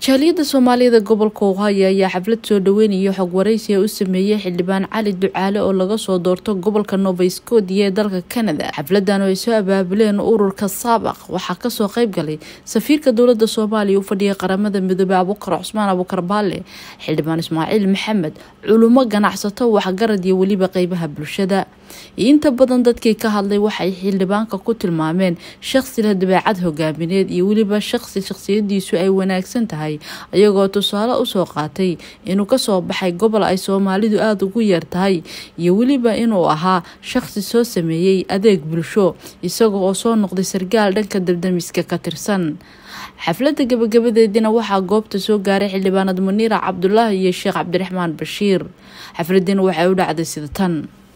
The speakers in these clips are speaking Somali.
jaaliyadda soomaalida gobolka ohio ayaa xaflad soo dhaweynaya xog waraysiga u sameeyey xildhibaan cali ducaale oo laga soo doorto gobolka nova scotia ee dalka canada xafladan oo ay soo abaabuleen ururka saabaq waxaa kasoo qeyb galay safiirka dowlada soomaaliya u fadhiya qaramada midoobey abukar cusmaan abukar baale xildhibaan ismaaciil maxamed culumo ganacsato waxgarad iyo weliba qeybaha bulshada inta badan dadkii ka hadlay waxay xildhibaanka ku tilmaameen shaqsi leh dabeecad hogaamineed iyo weliba shaqsi shaqsiyadiisu ay wanaagsan tahay ayagoo tusaale usoo qaatay inuu kasoo baxay gobol ay soomaalidu aada ugu yar tahay iyo weliba inuu ahaa shaqsi soo sameeyey adeeg bulsho isaga oo soo noqday sargaal dhanka dabdamiska ka tirsan xafladda gabagabadeedina waxaa goobta soo gaaray xildhibaanad muniira cabdulaahi iyo sheekh cabdiraxmaan bashiir xafladina waxay u dhacday sida tan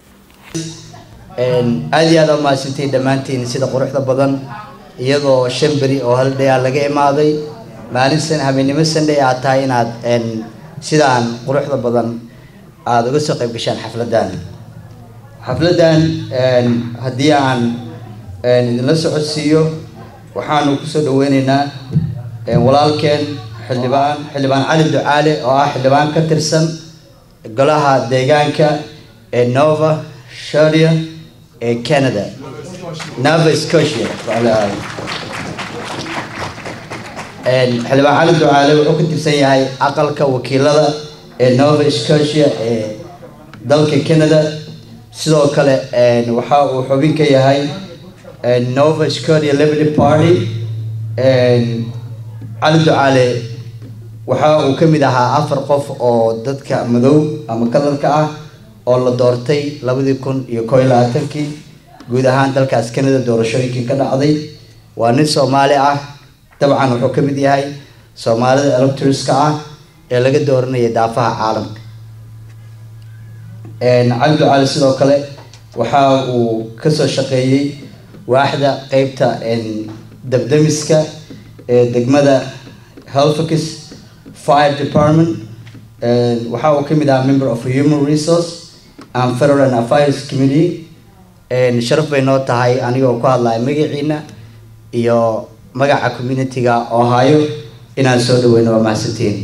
aada iyo aada umahadsantiin dhammaantiin sida quruxda badan iyadoo shan beri oo hal day a laga imaaday maalin san habeennimo sandhay aad tahay inaad sidaan quruxda badan aada uga soo qayb gashaan xafladdan xafladdan haddii aan idinla socodsiiyo waxaanu kusoo dhaweyneynaa walaalkeen xildhibaan xildhibaan cali ducaale oo ah xildhibaan ka tirsan golaha deegaanka ee nova sharia ee canada nova scotia xildhibaan cali ducaale wuxuu ka tirsan yahay aqalka wakiilada ee nova scotia ee dalka canada sidoo kale waxa uu xubin ka yahay nova scotia liberty party cali ducaale waxa uu ka mid ahaa afar qof oo dadka madow ama kalarka ah oo la doortay labadii kun iyo koo iyo labaatankii guud ahaan dalkaas canada doorashooyinkii ka dhacday waa nin soomaali ah dabcan wuxuu ka mid yahay soomaalida electorska ah ee laga dooranaya daafaha caalamka cali ducaali sidoo kale waxa uu kasoo shaqeeyey waaxda qeybta dabdamiska ee degmada helfix fire department waxa uu kamid ahaa member of human resource and federal affairs committee sharaf bay noo tahay anigoo ku hadlaya magaciina iyo magaca community-ga ohio inaan soo dhaweyno waa mahadsantiin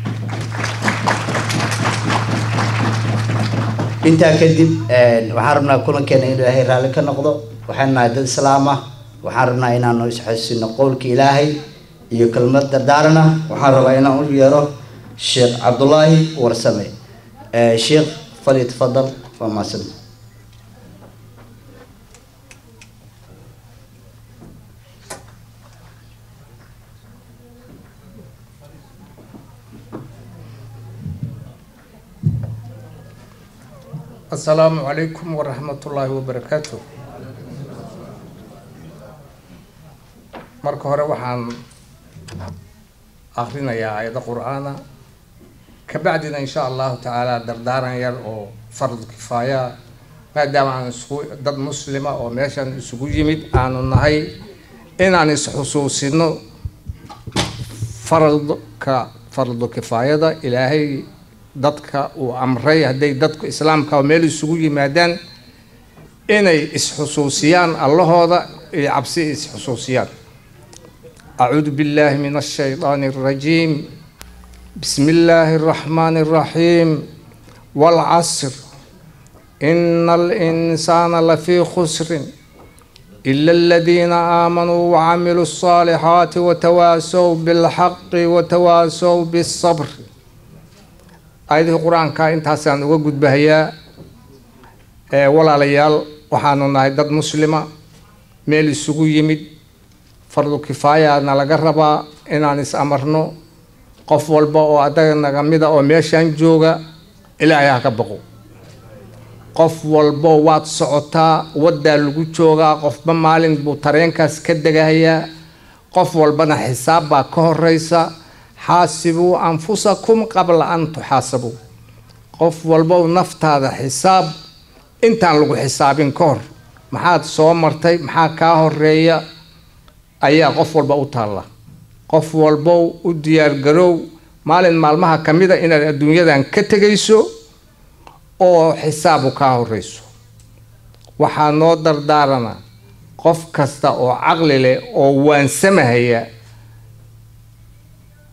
intaa kadib waxaan rabnaa kulankeena in ilaahay raalli ka noqdo waxaan nahay dad islaam ah waxaan rabnaa inaanu isxosino qowlka ilaahay iyo kelmad dardaaran ah waxaan rabaa inaan u yeero sheekh cabdulaahi warsame sheekh fali tafadal waa mahadsan asalaamu calaykum waraxmatullaahi wabarakaatu marka hore waxaan akrinayaa aayado qur-aana kabacdina insha allahu tacaala dardaaran yar oo fardu kifaaya maadaama aan isku dad muslima oo meeshan isugu yimid aanu nahay inaan isxusuusino faradka fardu kifaayada ilaahay dadka uu amray hadday dadku islaamka meel isugu yimaadaan inay isxusuusiyaan allahooda iyo cabsi isxusuusiyaan acuudu billahi min ashaydaani alrajiim bismi illaahi araxmaani araxiim waalcasr ina alinsaana lafii khusrin ila aladiina aamanuu wacamiluu alصaalixaati watawaasow bilxaqi watawaasow bisabr aayadihii qur-aanka intaasaan uga gudbahayaa walaalayaal waxaanu nahay dad muslima meel isugu yimid fardu kifaayana laga rabaa inaan is amarno qof walba oo adaga naga mida oo meeshan jooga ilaahay ha ka baqo qof walbo waad socotaa waddaa lagu joogaa qofba maalin buu tareenkaas ka degahayaa qof walbana xisaab baa ka horeysa xaasibuu anfusakum qabla an tuxaasabuu qof walbow naftaada xisaab intaan lagu xisaabin ka hor maxaad soo martay maxaa kaa horeeya ayaa qof walba u taalla qof walbow u diyaargaroow maalin maalmaha ka mid a inaad adduunyadan ka tegayso oo xisaabu kaa horeyso waxaa noo dardaarana qof kasta oo caqli leh oo waansamahaya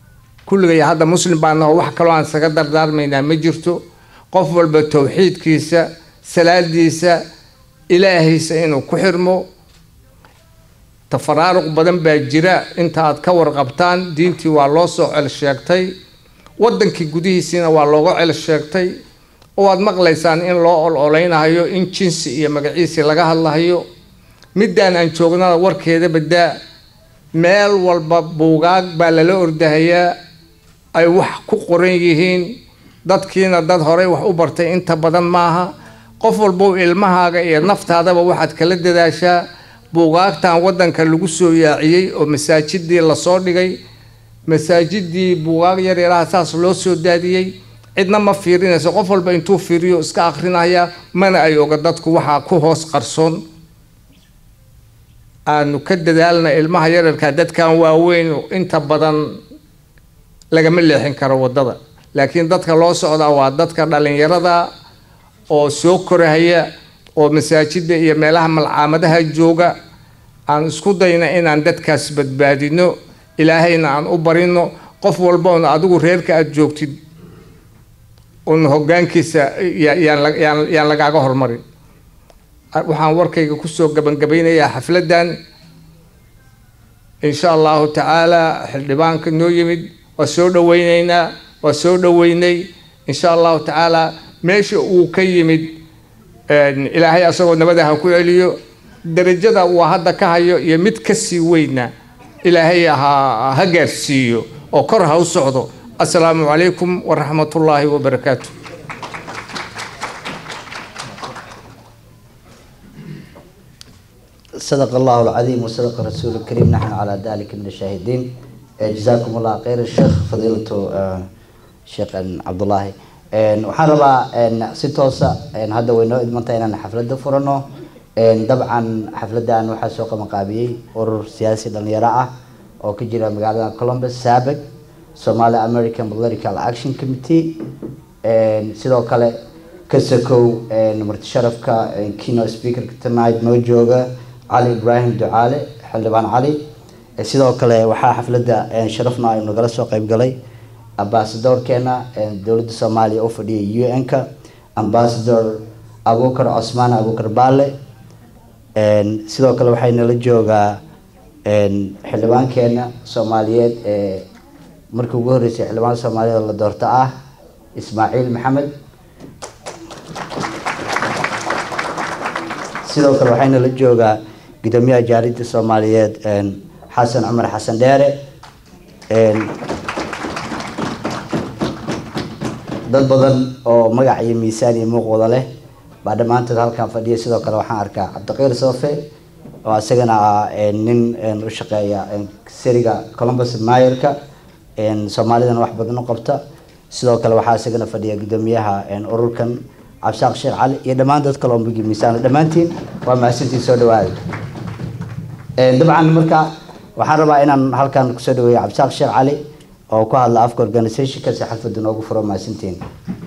kulligay hadda muslim baa naho wax kaloo aan isaga dardaarmaynaa ma jirto qof walba towxiidkiisa salaadiisa ilaahaysa inuu ku xirmo tafaraaruq badan baa jira inta aad ka warqabtaan diintii waa loo soo cel sheegtay wadankii gudihiisiina waa looga cel sheegtay oo aad maqlaysaan in loo ol oleynahayo in jinsi iyo magaciisi laga hadlahayo middaan aan joognada warkeeda badaa meel walba buugaag baa lala ordahayaa ay wax ku qoran yihiin dadkiina dad horey wax u bartay inta badan maaha qof walbow ilmahaaga iyo naftaadaba waxaad kala dadaashaa buugaagtan wadanka lagu soo yaaciyey oo masaajidii lasoo dhigay masaajidii buugaag yaryaraha saas loo soo daadiyey cidna ma fiirinayso qof walba intuu fiiriyo iska akrinaya mana ay oga dadku waxaa ku hoos qarsoon aanu ka dadaalna ilmaha yararka dadkan waaweyn inta badan lagama leexin karo wadada laakiin dadka loo socdaa waa dadka dhalinyarada oo soo korahaya oo masaajida iyo meelaha malcaamadaha jooga aan isku dayna inaan dadkaas badbaadino ilaahayna aan u barino qof walba un adigu reerka aada joogtid un hogaankiisa yaan lagaaga hormarin waxaan warkayga kusoo gabangabeynayaa xafladan insha allahu tacaala xildhibaanka noo yimid waa soo dhaweyneynaa waa soo dhaweynay insha allahu tacaala meesha uu ka yimid ilaahay asagoo nabada ha ku celiyo darajada uu hadda ka hayo iyo mid kasii weyna ilaahay ha ha gaarsiiyo oo kor ha u socdo assalaamu calaykum waraxmat ullaahi wabarakaatu صدق الله العظيم وصدق رسول الكريم نحن على ذلك من الشاهدين جزاكم الله خير الشيخ فضيلة الشيخ عبد الله waxaan rabaa si toosa hadda way noo idmantay inaan xafladda furano dabcan xafladdan waxaa soo qabanqaabiyey urur siyaasi dhalinyaro ah oo ka jira magaalada columbus saabeg somali american political action committee sidoo kale kasakow marti sharafka kino speakerka tonight noo jooga cali ibraahim ducaale xildhibaan cali sidoo kale waxaa xafladda sharafna aynu nagala soo qeyb galay ambasadorkeena dowladda soomaaliya oo fadhiyay u n-ka ambasador abukar cosmaan abukar baale sidoo kale waxay nala joogaa xildhibaankeena soomaaliyeed ee markii ugu horreysay xildhibaan soomaaliyeed la doorto ah ismaaciil maxamed sidoo kale waxayna la joogaa gudoomiyaha jaalida soomaaliyeed xasan cumar xasan dheere dad badan oo magac iyo miisaan iyo muuqwada leh baa dhammaantood halkan fadhiya sidoo kale waxaan arkaa cabdiqiir soofe oo isagana ah nin u shaqeeya siriga columbus mayerka soomaalidana wax badan u qabta sidoo kale waxaa isagana fadhiya gudoomiyaha ururkan cabsaaq sheekh cali iyo dhammaan dad kale oo mugi miisaan dhammaantiin waa mahadsantiin soo dhawaada dabcan marka waxaan rabaa inaan halkan kusoo dhaweeyo cabsaaq sheekh cali oo ku hadla afka organizationka si xalfadda noogu furo mahadsantiin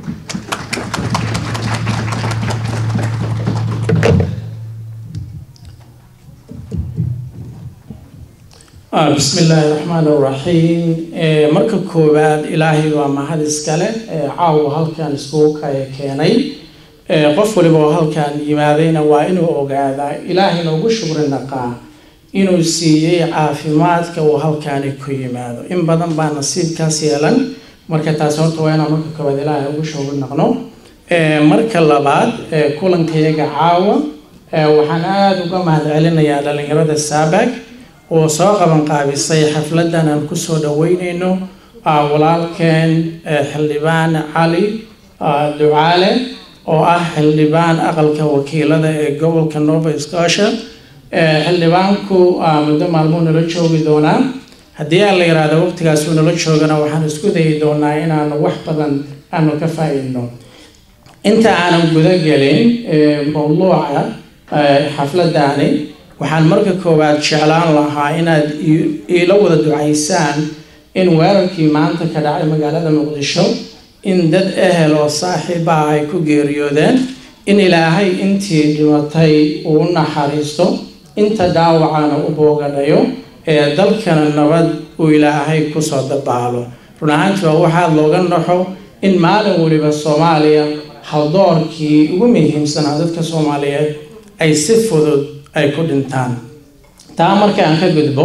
bismi illaahi raxmaan raxiim marka koowaad ilaahay waa mahad iskale caawa halkan iskugu kaya keenay qof waliba oo halkan yimaadayna waa inuu ogaadaa ilaahayna ugu shukri naqaa inuu siiyey caafimaadka uu halkaani ku yimaado in badan baa nasiibkaas yeelan marka taasi horta waa inaan marka koowaad ilaahay ugu shukri naqno marka labaad kulankayaga caawa waxaan aada uga mahad celinayaa dhalinyarada saabag oo soo qaban qaabisay xafladan aan kusoo dhaweyneyno walaalkeen xildhibaan cali ducaale oo ah xildhibaan aqalka wakiilada ee gobolka nova scotia xildhibaanku muddo maalmuu nala joogi doonaa haddii aan la yiraahdo waqtigaasuu nala joogana waxaan isku dayi doonaa inaanu wax badan aanu ka faa-iidno inta aanan guda gelin mawduuca xafladani waxaan marka koowaad jeclaan lahaa inaad iila wada ducaysaan in weerarkii maanta ka dhacay magaalada muqdisho in dad ehel oo saaxiiba ah ay ku geeriyoodeen in ilaahay intii dhimatay uu u naxariisto inta dhaawacana u boogadhayo ee dalkana nabad uu ilaahay kusoo dabaalo run ahaantii waa waxaa looga naxo in maalin waliba soomaaliya haldoorkii ugu muhiimsanaa dadka soomaaliyeed ay si fudud ay ku dhintaan taa marka aan ka gudbo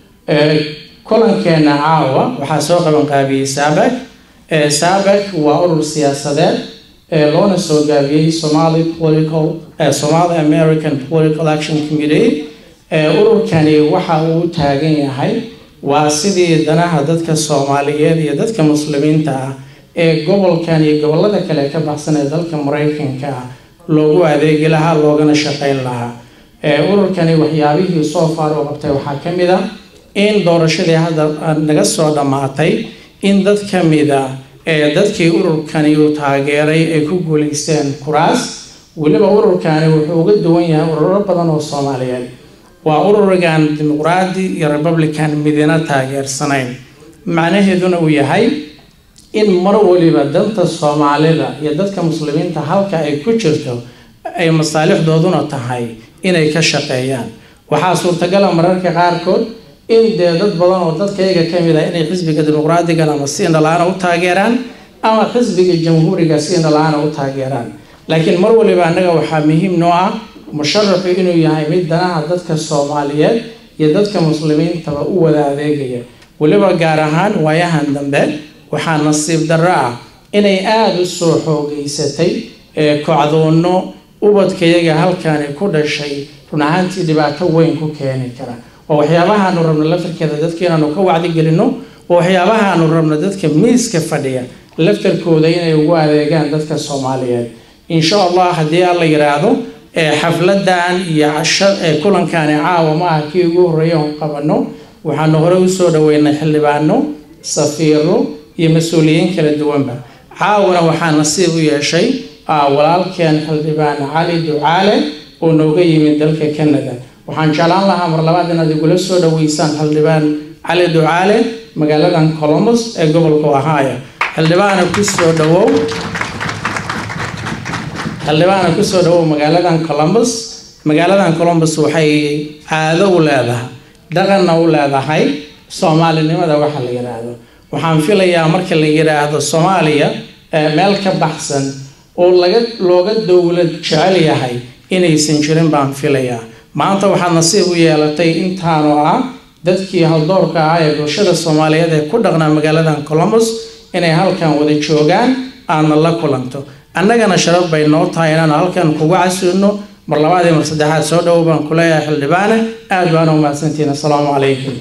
kulankeena caawa waxaa soo qaban qaabiyey saabak saabak waa urur siyaasadeed loona soo gaabiyey somali political somali american political action committee ururkani waxa uu taagan yahay waa sidii danaha dadka soomaaliyeed iyo dadka muslimiinta ah ee gobolkan iyo gobolada kale ka baxsan ee dalka maraykanka ah loogu adeegi lahaa loogana shaqeyn lahaa ururkani waxyaabihii soo faar oo qabtay waxaa ka mid a in doorashadii hadda naga soo dhammaatay in dad ka mid a ee dadkii ururkani uu taageeray ay ku guulaysteen kuraas weliba ururkani wuxuu uga duwan yahay ururo badan oo soomaaliyeed waa ururigan dimuqraadi iyo republican midina taageersanayn macnaheeduna uu yahay in mar waliba danta soomaalida iyo dadka muslimiinta halka ay ku jirto ay masaalixdooduna tahay inay ka shaqeeyaan waxaa suurtagala mararka qaarkood in dee dad badan oo dadkayga ka mid ah inay xisbiga dimuqraadigan ama si indhala-aana u taageeraan ama xisbiga jamhuuriga si indhala-aana u taageeraan laakiin mar waliba annaga waxaa muhiim noo ah musharaxu inuu yahay mid danaha dadka soomaaliyeed iyo dadka muslimiintaba u wada adeegaya weliba gaar ahaan waayahan dambe waxaa nasiib darro ah inay aada u soo xoogeysatay kocdoonno ubadkayaga halkani ku dhashay run ahaantii dhibaato weyn ku keeni kara waa waxyaabahaanu rabno laftarkeeda dadka inaanu ka wacdigelino waa waxyaabahaanu rabno dadka miiska fadhiya laftarkooda inay ugu adeegaan dadka soomaaliyeed insha allah haddii alla yiraahdo xafladan iyo kulankani caawa ma ah kii ugu horreeya oon qabano waxaanu hore usoo dhaweynay xildhibaano safiiro iyo mas-uuliyiin kala duwanba caawana waxaa nasiib u yeeshay walaalkeen xildhibaan cali ducaale oo nooga yimid dalka canada waxaan jeclaan lahaa mar labaad inaad igula soo dhaweysaan xildhibaan cali ducaale magaaladan colombus ee gobolka ohio xildhibaana kusoo dhawow xildhibaana kusoo dhawow magaaladan colombus magaaladan colombus waxay caado u leedahay dhaqanna u leedahay soomaalinimada waxa la yidhaahdo waxaan filayaa marka la yidhaahdo soomaaliya meel ka baxsan oo laga looga dowlad jecel yahay inaysan jirin baan filayaa maanta waxaad nasiib u yeelatay intaanu ah dadkii haldoorka ah ee bulshada soomaaliyeed ee ku dhaqnaa magaaladan colombus inay halkan wada joogaan aadna la kulanto annagana sharaf bay noo tahay inaanu halkan kugu casuudno mar labaad iyo mar saddexaad soo dhowow baan ku leeyahay xildhibaane aada baana u mahadsantihiin assalaamu calaykum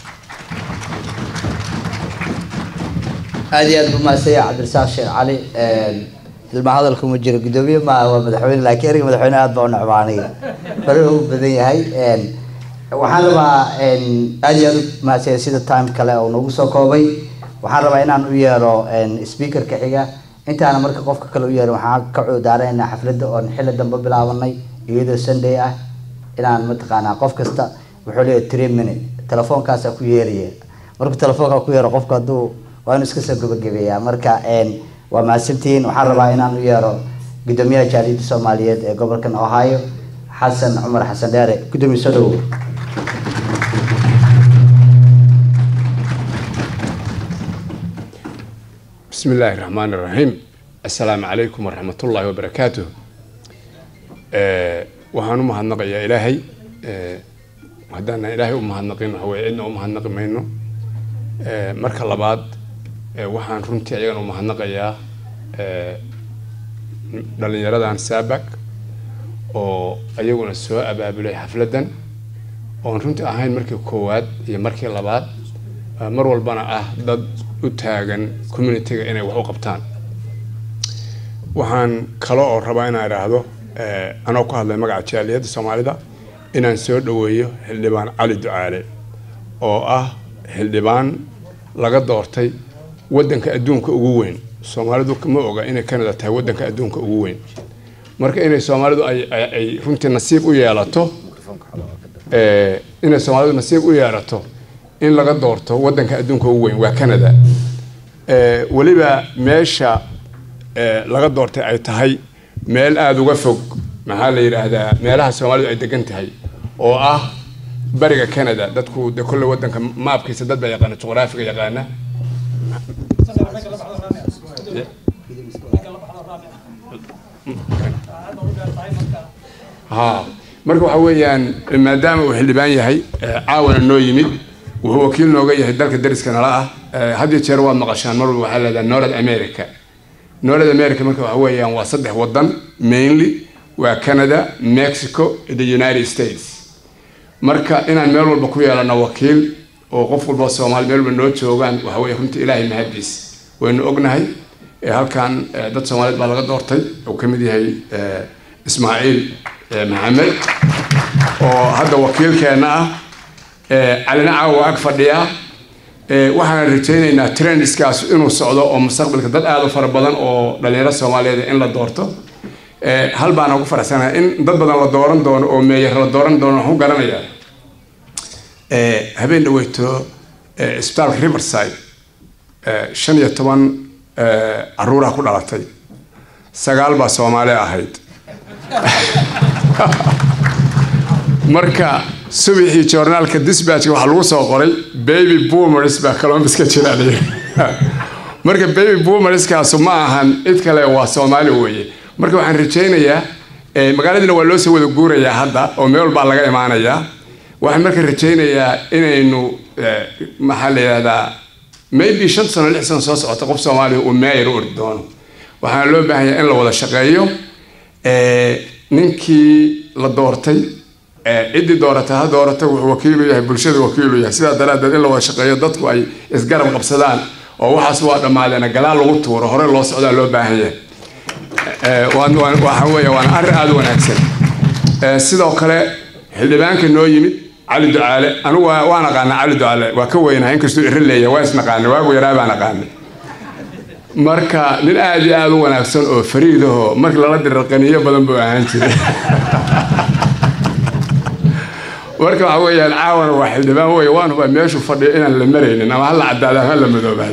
aada iyo aad buu mahadsanya cabdirasaaq sheekh cali ilma hadalku ma jiro guddoomiye maaha waa madaxweyne laakiin erga madaxweyne aada baa u necbaa aniga faraha u badan yahay waxaan rabaa aada iyo aada u mahadsanya sida time kale oo nagu soo koobay waxaan rabaa inaan u yeero speakerka xiga intaana marka qofka kale u yeerin waxaan ka cuudaaranaynaa xafladda oon xilli dambe bilaabanay iyadoo sunday ah inaan mataqaanaa qof kasta wuxuu leeyahay three minute telefoonkaasa ku yeeraya markuu telefoonka ku yeero qofka hadduu waa inuu iska soo gabagabeeyaa marka waa mahadsantihiin waxaan rabaa inaan u yeero guddoomiyaha jaaliyadda soomaaliyeed ee gobolkan ohio xasan cumar xasan dheere guddoomiye soo dhawow بسم الله الرحمن الرحيم السلام عليكم ورحمة الله وبركاته waxaan u mahadnaqayaa ilaahay haddaan ilaahay u mahadnaqin waxa weye cidna u mahadnaqi mayno marka labaad waxaan runtii ayagana u mahadnaqayaa dhalinyaradan saabak oo ayaguna soo abaabulay xafladdan oon runtii ahayn markii koowaad iyo markii labaad mar walbana ah dad u taagan communitiga inay wax u qabtaan waxaan kale oo rabaa inaan idhaahdo anoo ku hadlay magaca jaaliyadda soomaalida inaan soo dhaweeyo xildhibaan cali ducaale oo ah xildhibaan laga doortay waddanka adduunka ugu weyn soomaalidu ma oga inay canada tahay waddanka adduunka ugu weyn marka inay soomaalidu ay runtii nasiib u yeelato inay soomaalidu nasiib u yeelato in laga doorto waddanka adduunka ugu weyn waa canada weliba meesha laga doortay ay tahay meel aada uga fog maxaa la yidhaahdaa meelaha soomaalidu ay degan tahay oo ah bariga canada dadku de kolle waddanka maabkiisa dad baa yaqaana juqraafiga yaqaana ha marka waxa weeyaan maadaama uu xildhibaan yahay eh, caawana noo yimid wuxuu wakiil nooga yahay dalka dariska nala ah Eh, had iyo jeer waad maqashaan mar walba waxaa leedahay north america north america marka waxa weeyaan waa saddex wadan mainly waa canada mexico iyo the united states marka inaan meel walba ku yeelano wakiil oo qof walba soomaali meel walba noo joogaan waxa weeye runtii ilaahay mahadiis waynu ognahay Eh, halkan eh, dad soomaaliyeed baa laga doortay uu ka mid yahay eh, ismaaciil eh, maxamed oo hadda wakiilkeena ah Eh, calina caawa ag fadhiya Eh, waxaan rajaynaynaa trendskaas inuu socdo oo mustaqbalka dad aada u fara badan oo dhalinyaro soomaaliyeed in la doorto Eh, hal baan ugu faraxsanahay in dad badan la dooran doono oo meeyar la dooran doono waxaan ku garanayaa Eh, habeen dhaweyto eh, isbitaalka riverside eh, shan iyo toban eh, caruuraha ku dhalatay sagaal baa soomaali ahayd marka subaxii joornaalka disbatchka waxaa lagu soo qoray baby boomers baa columbus ka jira la yidhi. marka baby boomerskaasu ma ahan cid kale waa soomaali weeye marka waxaan rajaynayaa eh, magaaladiina waa loo soo wada guurayaa hadda oo meel walbaa laga imaanayaa waxaan marka rajaynayaa inaynu eh, maxaa la yidhahdaa maybe shan sano lix sano soo socota qof soomaaliya uu meeyar u ordi doono waxaana loo baahan yahay in la wada shaqeeyo Eh, ninkii la doortay eh, ciddii doorata ha doorata wuxuu wakiilu yahay bulshada wakiilu yahay sidaa daraaddeed in la wada shaqeeyo dadku ay isgarab qabsadaan oo waxaas waa dhammaadeena gadaal lagu tuuro hore loo socdaa loo baahan yahay Eh, waan- waan- waxa weeye waana arrin aada u wanaagsan Eh, sidoo kale xildhibaanka noo yimid cali ducaale anigu waa- waan aqaana cali ducaale waa ka weynahay inkastuu iri leeyahay waa isnaqaana waagu yaraa baan aqaanay marka nin aada iyo aada u wanaagsan oo fariidaho markii lala diro qaniyo badan buu ahaan jiray marka waxa weeyaan caawana waa xildhibaan wey waan hubaa meeshuu fadhiyo inaan la maraynin ama hala cadaada ama hala madoobaado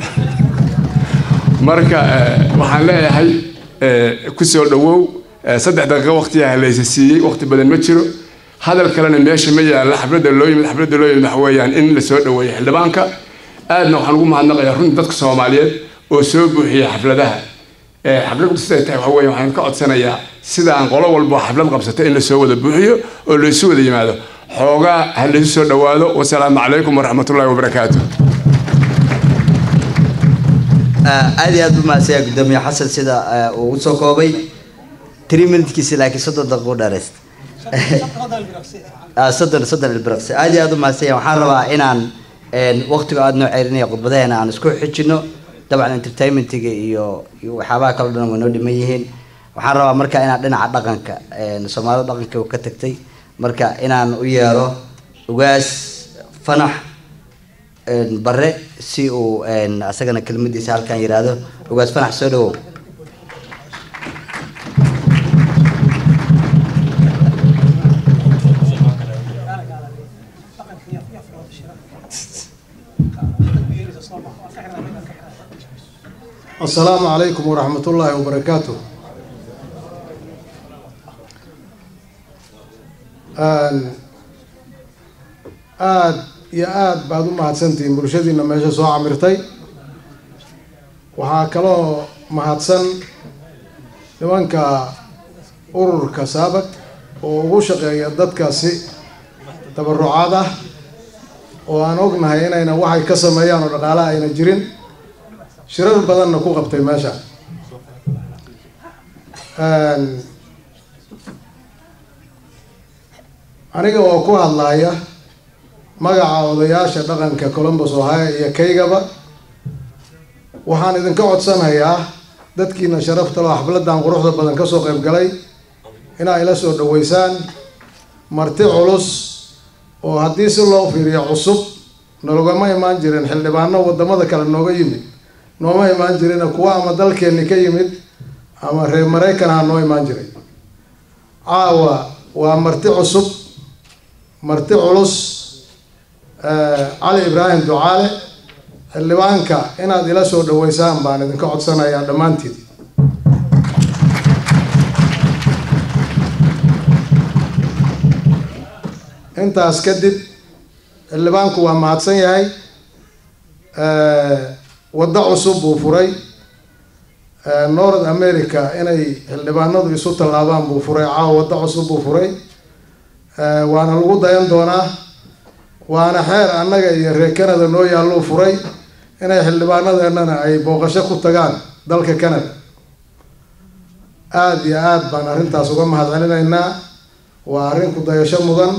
marka eh, waxaan leeyahay eh, ku soo dhawow eh, saddex daqiiqo waqtiyaa laysa siiyey waqti badan ma jiro hadal kalena meesha ma yaalla xafladda loo yimid xafladda loo yimid waxa weeyaan in la soo dhaweeyo xildhibaanka aadna waxaan ugu mahadnaqayaa runtii dadka soomaaliyeed oo soo buuxiya xafladaha Eh, xaflad siday tahay waxa weeye waxaan ka codsanayaa sidaan qolo walbo xaflad qabsata in la soo wada buuxiyo oo laysu wada yimaado xoogaa ha laysu soo dhawaado wasalaamu calaykum waraxmatullaahi wabarakaatu aad iyo aad u mahadsan yahay gudoomiye xasan sida eh, uu usoo koobay three minutekiisi laakiin soddon daqiiqo u dheerayst Ah, soddon soddon ilbiraqsi aad iyo aad u mahadsan yahay waxaan rabaa inaan een, waqtiga aad noo ceerinaya khudbadaheena aan isku xijino dabcan entertainmentiga iyo iyo waxyaabaha kale o dhan way noo dhiman yihiin waxaan rabaa marka inaan dhinaca dhaqanka een, soomaalida dhaqanka uu ka tagtay marka inaan u yeero ugaas fanax een, bare si uu een, asagana kelmadiisa halkan yiraahdo ugaas fanax soo dhawow السلام عليكم ورحمة الله وبركاته Een, aad iyo aad baad u mahadsantihiin bulshadiina meesha soo camirtay waxaa kaloo mahadsan nimanka ururka saabak oo ugu shaqeeya dadkaasi tabarucaad ah oo aan ognahay inayna waxay ka sameeyaan oo dhaqaalaha ayna jirin shirar badanna ku qabtay meesha Een, aniga oo ku hadlaya magaca odayaasha dhaqanka columbus ohio iyo kaygaba waxaan idinka codsanayaa dadkiina sharafta loo xafladan quruxda badan kasoo qayb galay inaa ila soo dhaweysaan marti culus oo haddii si loo fiiriyo cusub nalogama imaan jirin xildhibaano wadamada kale nooga yimid nooma imaan jirin kuwa ama dalkeeni ka yimid ama reer maraykanha noo imaan jiray caawa waa marti cusub marti culus eh, cali ibraahim ducaale xildhibaanka inaad ila soo dhaweysaan baan idinka codsanayaa dhammaantiin intaas kadib xildhibaanku waa mahadsan yahay Eh, waddo cusub buu furay north america inay xildhibaanadu isu tallaabaan buu furay caawa waddo cusub buu furay waana lagu dayan doonaa waana xeer annaga iyo reer canada noo yaalluu furay inay xildhibaanadeennana ay booqasho ku tagaan dalka canada aada iyo aada baan arrintaas uga mahad celinaynaa waa arrin ku dayasho mudan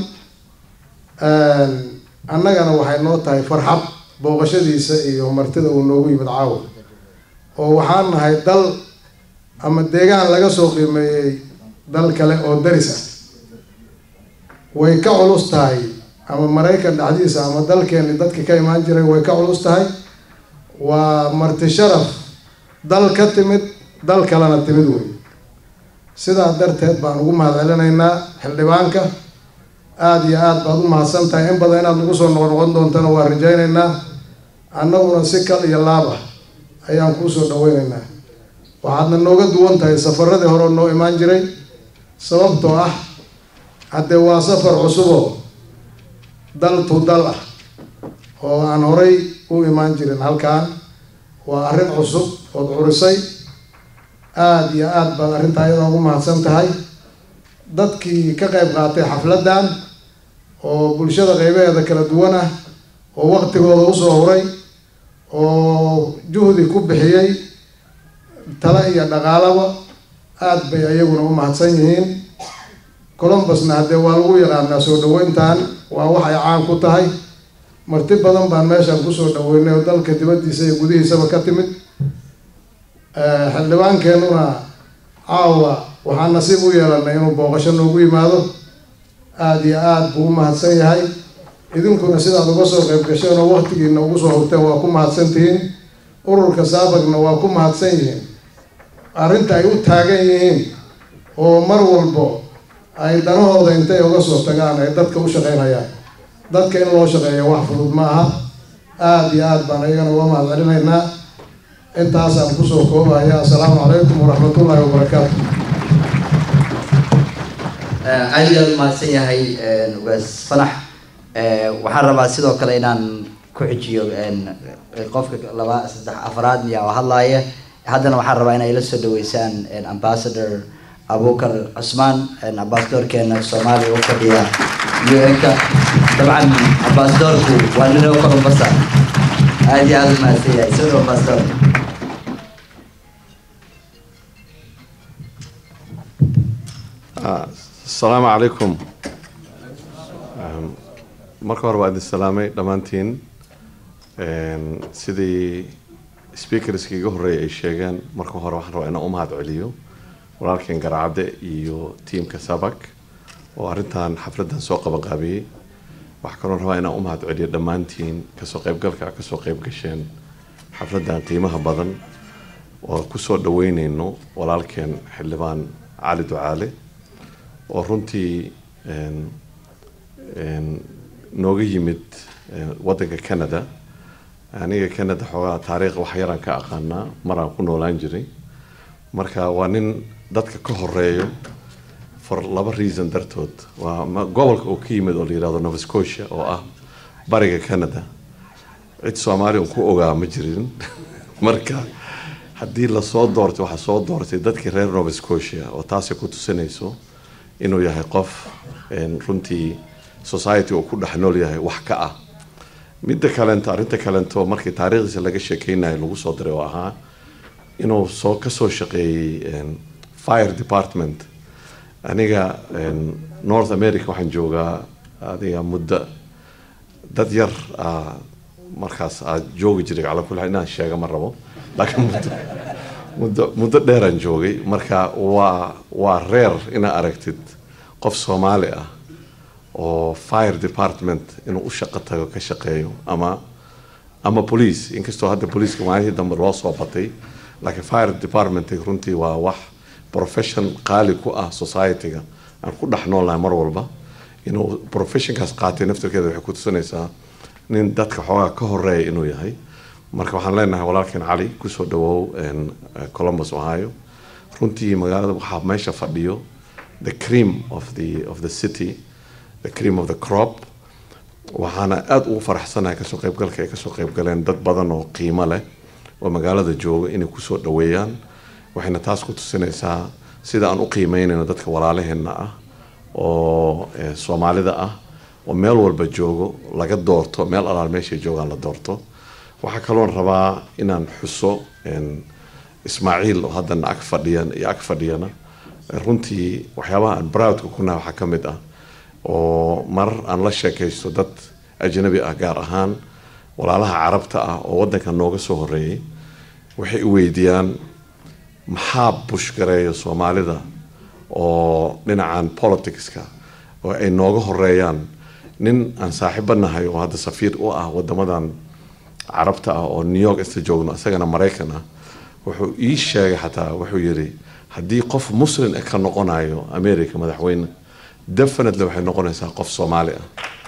annagana waxay noo tahay farxad booqashadiisa iyo martida uu noogu yimid caawa oo waxaan nahay dal ama deegaan laga soo qiimeeyey dal kale oo daris ah way ka culus tahay ama maraykan dhexdiisa ama dalkeeni dadka ka imaan jiray way ka culus tahay waa marti sharaf dal ka timid dal kalena timid wey sidaa darteed baan ugu mahad celinaynaa xildhibaanka aada iyo aada baad u mahadsan tahay in badan inaad nagu soo noqon noqon doontana waa rajaynaynaa annaguna si kal iyo laab ah ayaan kuusoo dhaweynaynaa waxaadna nooga duwan tahay safaradii hore noo imaan jiray sababtoo ah haddee waa safar cusuboo dal tu dal ah oo aan horay u imaan jirin halkaan waa arrin cusub ood curisay aada iyo aada baad arrintaa iyadoo ugu mahadsan tahay dadkii ka qayb qaatay xafladdan oo bulshada qeybaheeda kala duwan ah oo waqtigooda usoo huray oo juhdi ku bixiyey tale iyo dhaqaalaba aada bay ayaguna u mahadsan yihiin colombusna haddee waa lagu yaqaanaa soo dhaweyntan waa wax ay caan ku tahay marti badan baan meeshaan kusoo dhaweynay oo dalka dibaddiisa iyo gudihiisaba ka timid xildhibaankeenuna caawa waxaan nasiib u yeelanay inuu booqasho noogu yimaado aada iyo aada buu u mahadsan yahay idinkuna sidaad uga soo qayb gasheen oo waqtigiina ugu soo hurteen waa ku mahadsan tihiin ururka saabagna waa ku mahadsan yihiin arrinta ay u taagan yihiin oo mar walbo ay danahooda intay uga soo tagaan ay dadka u shaqeynayaan dadka in loo shaqeeyo wax fudud ma aha aada iyo aada baan ayagana uga mahad celinaynaa intaasaan kusoo koobaya assalaamu calaykum waraxmatullaahi wabarakaatu aad iyo aada u mahadsan yahay ugaas fanax waxaan rabaa sidoo kale inaan ku xijiyo qofka laba saddex afraad miya oo hadlaaya haddana waxaan rabaa inay la soo dhaweysaan ambassador abukar cusmaan ambassadorkeena soomaaliya u fadhiya un-ka dabcan ambassadorku waa ninoo kolombasa aada iyo aada u mahadsan yahay soo dhawo ambassador asalaamu calaykum marka hore waa idin salaamay dhammaantiin sidii speakerskii iga horreeyay ay sheegeen marka hore waxaan rabaa inaan u mahad celiyo walaalkeen garacadde iyo tiamka sabak oo arrintan xafladdan soo qabanqaabiyey waxaa kaloo rabaa inaan u mahad celiyo dhammaantiin kasoo qaybgalka kasoo qayb gasheen xafladdan qiimaha badan oo kusoo dhaweyneyno walaalkeen xildhibaan cali ducaale oo runtii nooga yimid waddanka canada aniga canada xoogaa taariikh wax yaraan ka aqaanaa maraan ku noolaan jiray marka waa nin dadka ka horeeyo for laba reason dartood waa gobolka uu ka yimid oo la yihahdo nova scotia oo ah bariga canada cid soomaaliya un ku ogaa ma jirin marka haddii lasoo doortay waxaa soo doortay dadkii reer nova scotia oo taasay ku tusinayso inuu yahay qof runtii society uu ku dhex nool yahay wax ka ah midda kalento arrinta kalento markii taariikhdiisa laga sheekeynayo lagu soo diray oo ahaa inuu soo kasoo shaqeeyey fire department aniga north america waxaan joogaa adiga muddo dad yar markaas aad joogi jiray cala kulli xaal inaan sheega ma rabo laakiin muddo muddo muddo dheeraan joogay marka waa waa reer inaa aragtid qof soomaali ah oo fire department inuu u shaqo tago ka shaqeeyo ama ama police inkastoo hadda poliiska maalihii dambe loo soo batay laakiin fire department runtii waa wax profession qaali ku ah society-ga aan ku dhex noolnahay mar walba inuu professionkaas qaatay naftarkeeda waxay ku tusinaysaa nin dadka xoogaa ka horeeya inuu yahay marka waxaan leenahay walaalkeen cali kusoo dhawow columbus ohio runtii magaalada waxaa meesha fadhiyo the cream of the of the city the cream of the crop waxaana aada ugu faraxsanahay kasoo qaybgalka ay kasoo qaybgaleen dad badan oo qiimo leh oo magaalada jooga inay kusoo dhaweeyaan waxayna taas ku tusinaysaa sida aan u qiimeynayno dadka walaalaheenna ah oo soomaalida ah oo meel walba joogo laga doorto meel alaal meeshay joogaan la doorto waxaa kaloon rabaa inaan xuso ismaaciil oo haddana ag fadhiyan iyo ag fadhiyana runtii waxyaabaha aan browdka kunaha waxaa ka mid ah oo marar aan la sheekaysto dad ajnabi ah gaar ahaan walaalaha carabta ah oo waddanka nooga soo horeeyay waxay i weydiiyaan maxaa bushgareeya soomaalida oo dhinacan politicska oo ay nooga horeeyaan nin aan saaxiibo nahay oo hadda safiir u ah wadamadan carabta ah oo new york isla joogno isagana maraykan ah wuxuu ii sheegay xataa wuxuu yidhi haddii qof muslim ka noqonayo america madaxweyne definitely waxay noqonaysaa qof soomaali ah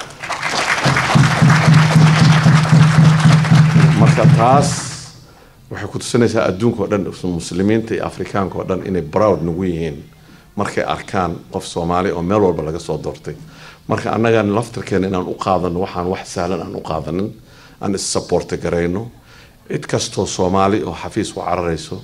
marka taas waxay ku tusinaysaa adduunka oo dhan muslimiinta iyo afrikaanka oo dhan inay browd nagu yihiin markay arkaan qof soomaali oo meel walba laga soo doortay marka annagan laftarkeena inaan u qaadano waxaan wax sahlan aan u qaadanin aan is-saboorta garayno cid kastoo soomaali oo xafiis u cararayso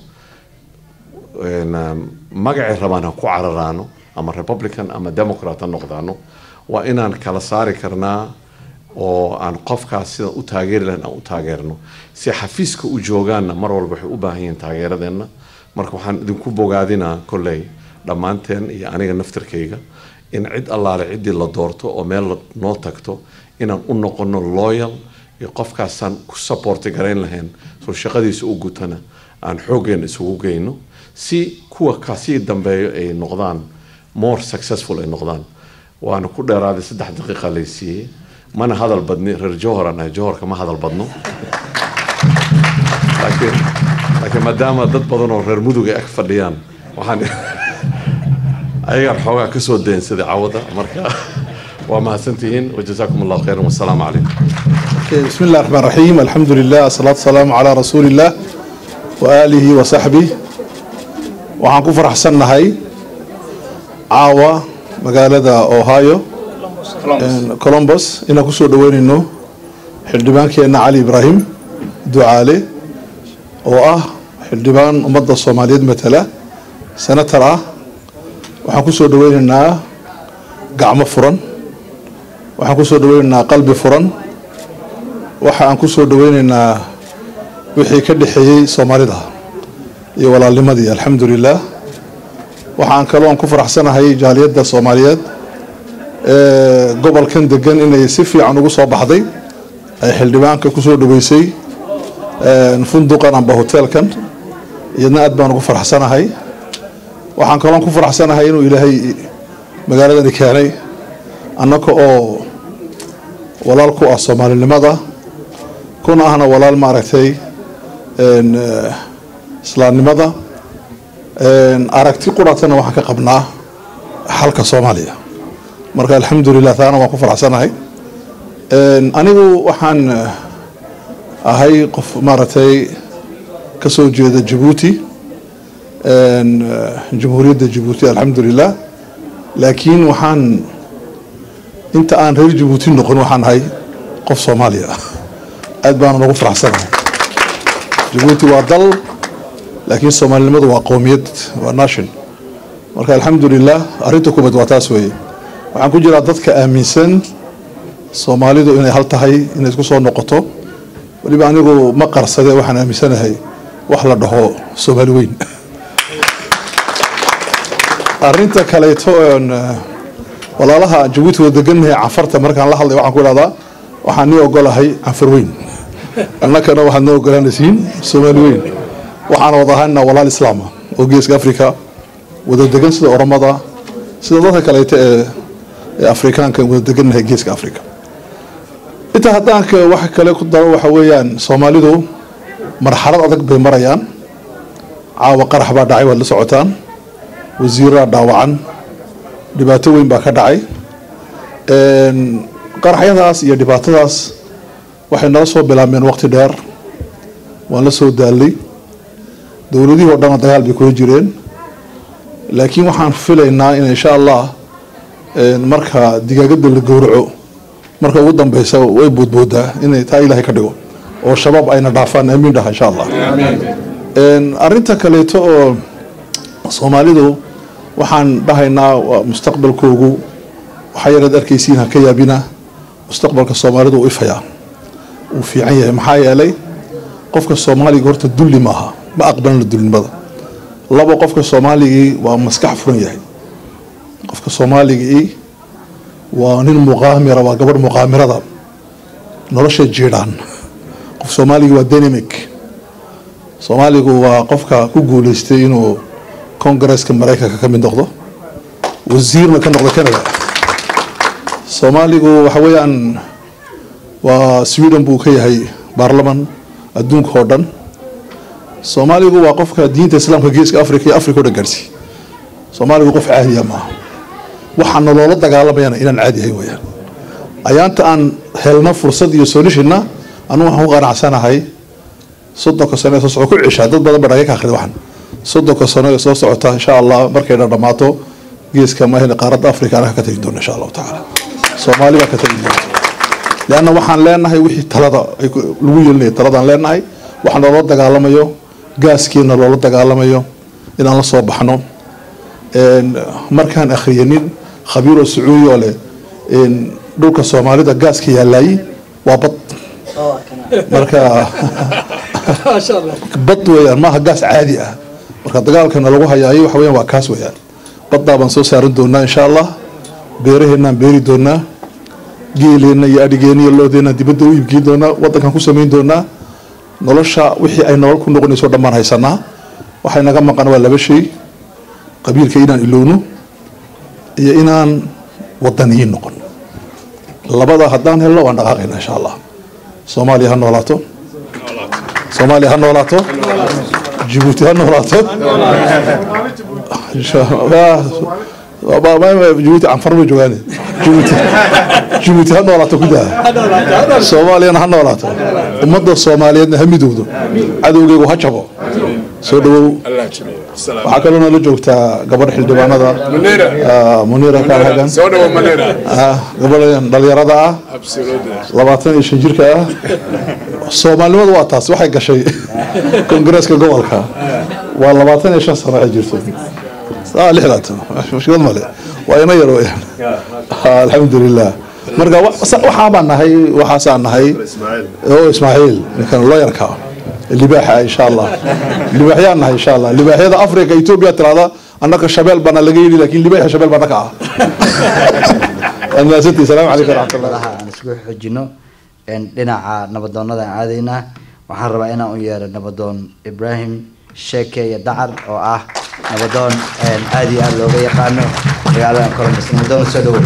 magacay rabaan ha ku cararaano ama republican ama democrat ha noqdaano waa inaan kala saari karnaa oo aan qofkaas sidaan u taageeri lahayn aan u taageerno si xafiiska u joogaanna mar walba waxay u baahan yihiin taageeradeenna marka waxaan idinku bogaadinaa kolley dhammaanteen iyo aniga naftarkayga in cid allaale ciddii la doorto oo meel noo tagto inaan u noqono loyal iyo qofkaasaan ku saboorti garayn lahayn soo shaqadiisa u gutana aan xooggeena isugu geyno si kuwa kasii dambeeyo ay noqdaan more successful ay noqdaan waana ku dheeraaday saddex daqiiqa laysiiyey mana hadal badni reer johor nahay johorka ma hadal badno laakiin laakiin maadaama dad badan oo reer mudug ay ag fadhiyaan waxaan ayagaan xoogaa kasoo daynsaday cawada marka waa mahadsantihiin wajazaakum allahu khayran wasalaamu calaykum بسم الله الرحمن الرحيم الحمد لله الصلاة والسلام على رسول الله وآله وصحبه waxaan ku faraxsannahay caawa magaalada ohio colombus inaan kusoo dhaweynayno xildhibaankeenna cali ibraahim ducaale oo ah xildhibaan ummadda soomaaliyeed matala senator ah waxaan kusoo dhaweynaynaa gacmo furan waxaan kusoo dhaweynaynaa qalbi furan waxa aan kusoo dhaweynaynaa wixii ka dhexeeyey soomaalida iyo walaalnimadii alxamdu lilah waxaan kaloon ku faraxsanahay jaaliyadda soomaaliyeed ee gobolkan degan inay si fiican ugu soo baxday ay xildhibaanka kusoo dhaweysay funduqan amba hoteelkan iyadna aad baan ugu faraxsanahay waxaan kaloon ku faraxsanahay inuu ilaahay magaaladani keenay annaka oo walaal ku ah soomaalinimada kuna ahna walaal maaragtay islaamnimada aragti quratana waxaan ka qabnaa xalka soomaaliya marka alxamdulilah taana waan ku faraxsanahay anigu waxaan ahay qof maaragtay kasoo jeeda jabuuti jamhuuriyadda jabuuti alxamdulilah laakiin waxaan inta aan reer jabuuti noqon waxaan ahay qof soomaaliya ah aad baana noogu faraxsanahay jabuuti waa dal laakiin soomaalinimadu waa qowmiyad waa nation marka alxamdulilah arrinta kubad waa taas weeye waxaan ku jiraa dadka aaminsan soomaalidu inay hal tahay inay isku soo noqoto weliba anigu ma qarsade waxaan aaminsanahay wax la dhaho soomaali weyn arrinta kaleeto oon walaalaha jabuuti wada degannahay canfarta markaan la hadlay waxaan ku idhahdaa waxaan nii ogolahay canfar weyn annakana waxaad noo ogolaanaysiin soomaali weyn waxaana wada ahaana walaal islaama oo geeska africa wada degan sida oromada sida dadka kaleeto ee ee afrikaanka wada degannahay geeska africa intaa haddaanka wax kale ku daro waxa weeyaan soomaalidu marxalad adag bay marayaan caawa qarax baa dhacay waad la socotaan wasiiraa dhaawacan dhibaato weyn baa ka dhacay qaraxyadaas iyo dhibaatadaas waxay nala soo bilaabmeen waqti dheer waan la soo daalay dowladihii o dhanna dagaal bay kula jireen laakiin waxaan filaynaa in insha allah marka digaagada la gowraco marka ugu dambeysa way boodboodaa inay taa ilaahay ka dhigo oo shabaab ayna dhaafaan amiin dhaha insha allah arrinta kaleeto oo soomaalidu waxaan dhahaynaa waa mustaqbalkoogu waxaa yaraad arkaysiin ha ka yaabina mustaqbalka soomaalidu uu ifayaa uu fiican yahay maxaa yeelay qofka soomaaliga horta dulli maaha ma aqbalna dulnimada laba qofka soomaaligii waa maskax furan yahay qofka soomaaligii waa nin muqaamira waa gabadh muqaamirada nolosha jiidhaan qof soomaaligii waa dynamic soomaaligu waa qofka ku guuleystay inuu kongareska maraykanka ka mid noqdo wasiirna ka noqdo canada soomaaligu waxa weeyaan waa sweden buu ka yahay baarlaman adduunka oo dhan soomaaligu waa qofka diinta islaamka geeska africa iyo africa o dhan gaarsiiy soomaaligu qof caadiya maaha waxaana loola dagaalamayana inaan caadi ahayn weyaan ayaanta aan helno fursad iyo solutionna anu waxaan ku qanacsanahay soddonka sano ee soo socota ku cishaa dad badan ba dhaga ka akhriya waxan soddonka sano ee soo socota insha allah markayna dhammaato geeska mahel qaaradda africa anaga ka tegi doona insha allahu tacaala soomaali baa ka tegi doonta leanna waxaan leenahay wixii talada lagu yeelinaya taladaan leenahay waxaa loola dagaalamayo gaaskeena loola dagaalamayo inaan la soo baxno markaan akhriyanin khabiiroo sacuudi oo leh dhulka soomaalida gaaska yaalaayey waa bad marka bad weeyaan maaha gaas caadi ah marka dagaalkana lagu hayaayo waxa weeyaan waa kaas weeyaan baddaa baan soo saaran doonaa insha allah beeraheenaan beeri doonaa geeleenna iyo adhigeenna iyo loodeenna dibadda u iibgeyn doonaa waddankan ku samayn doonaa nolosha wixii ay nolol ku noqonayso dhammaan haysanaa waxay naga maqan waa laba shay qabiilka inaan ilowno iyo inaan wadaniyiin noqon labada haddaan helno waan dhaqaaqayna insha allah soomaaliya ha noolaato soomaaliya ha noolaato jibuuti ha noolaato jibuuti canfar bay joogaan jibuuti jibuuti ha noolaato ku daa soomaaliyana ha noolaato ummadda soomaaliyeedna ha midowdo cadowgeygu ha jabo soo dhawow waxaa kaloo nala joogtaa gabadh xildhibaanada munira kahagan gabadhan dhalinyarada ah labaatan iyo shan jirka ah soomaalinimadu waa taas waxay gashay kongareeska gobolka waa labaatan iyo shan sano ay jirto lixdaatan mushkilad male waa ina yar weyaan alxamdulilah marka waxaabaan nahay waxaasaan nahay oo ismaaciil ninkan looyarka libaaxa insha allah libaaxyaan nahay insha allah libaaxyada africa ethiopia tirahda annaka shabeel baana laga yidhi lakin libaaxa shabeel baa naka ah anaasantii salaamu calaykum waraxmatullah aan isku xojino dhinaca nabadoonada aan aadaynaa waxaan rabaa inaan u yeero nabadoon ibrahim sheeke iyo dacar oo ah nabadoon aada iyo aada looga yaqaano magaalada columbus nabadoon soo dhawow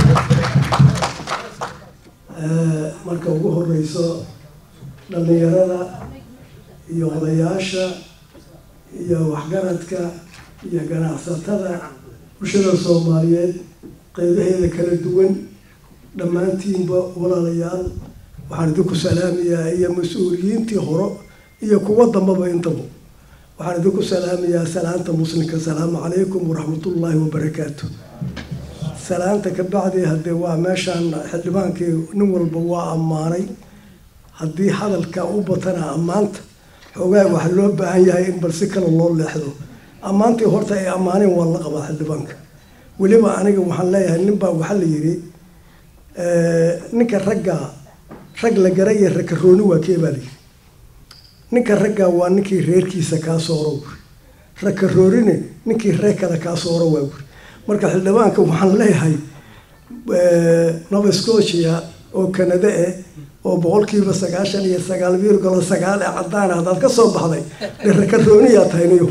marka ugu horeyso dhallinyarada iyo odayaasha iyo waxgaradka iyo ganacsatada bulshada soomaaliyeed qeybaheeda kala duwan dhammaantiinba walaalayaal waxaan idinku salaamayaa iyo mas-uuliyiintii hore iyo kuwa dambaba intaba waxaan idinku salaamayaa salaanta muslimka asalaamu calaykum waraxmatullaahi wabarakaatu salaanta ka bacdi haddee waa meeshaan xildhibaankii nin walba waa ammaanay haddii hadalka u batana ammaanta xoogaa waxaa loo baahan yahay in bal si kale loo leexdo ammaantii horta ay ammaaneen waa la qabaa xildhibaanka weliba aniga waxaan leeyahay ninbaa waxaa la yidhi ninka ragga rag la gara iyo rakarooni waa kee baa layidhi ninka ragga waa ninkii reerkiisa kaa sooro wuri rakaroorine ninkii reer kale kaa sooro waa wuri marka xildhibaanka waxaan leeyahay nova scotia oo canada eh oo boqolkiiba sagaashan iyo sagaal virgolo sagaal ee cadaan ah haddaad ka soo baxday de rakarooniyaa tahay niyo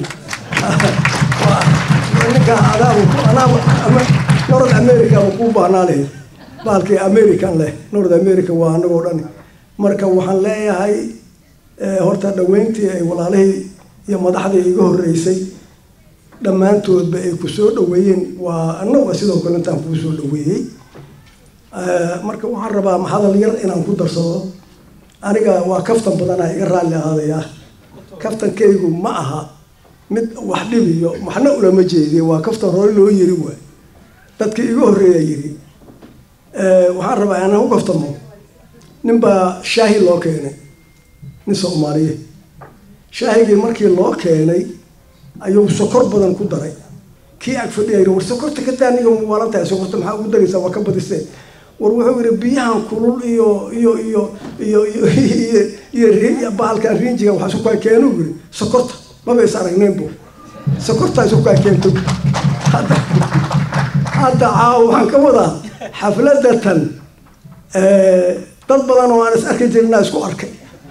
ninka adaaba north america ba kuu baahnaa lahayd baalkii american leh north america waa anagoo dhan marka waxaan leeyahay horta dhaweyntii ay walaalihii iyo madaxdii iga horeysay dhammaantoodba ay ku soo dhaweeyeen waa annaga sidoo kale intaan kuu soo dhaweeyey marka waxaan rabaa hadal yar inaan ku darsado aniga waa kaftan badanaa iga raalli ahaadaya kaftankaygu ma aha mid wax dhibiyo waxna ulama jeediye waa kaftan hore loo yiri waay dadkii iga horreeya yiri waxaan rabaa inaan u kaftamo ninbaa shaahi loo keenay nin soomaaliye shaahigii markii loo keenay ayuu sokor badan ku daray kii ag fadhiya war sokorta ka daa niga waalan tahay sokorta maxaa ugu daraysaa waa ka badisee war wuxuu yidhi biyahan kulul iyo iyo iyo iyo iyo iyo iyo bahalkan riinjiga waxaa isku kaa keenu yiri sokorta maba is aragnaynbo sokortaa isku kaa keento hadda hadda caawa waxaan ka wadaa xafladatan dad badan oo aan is arki jirina isku arkay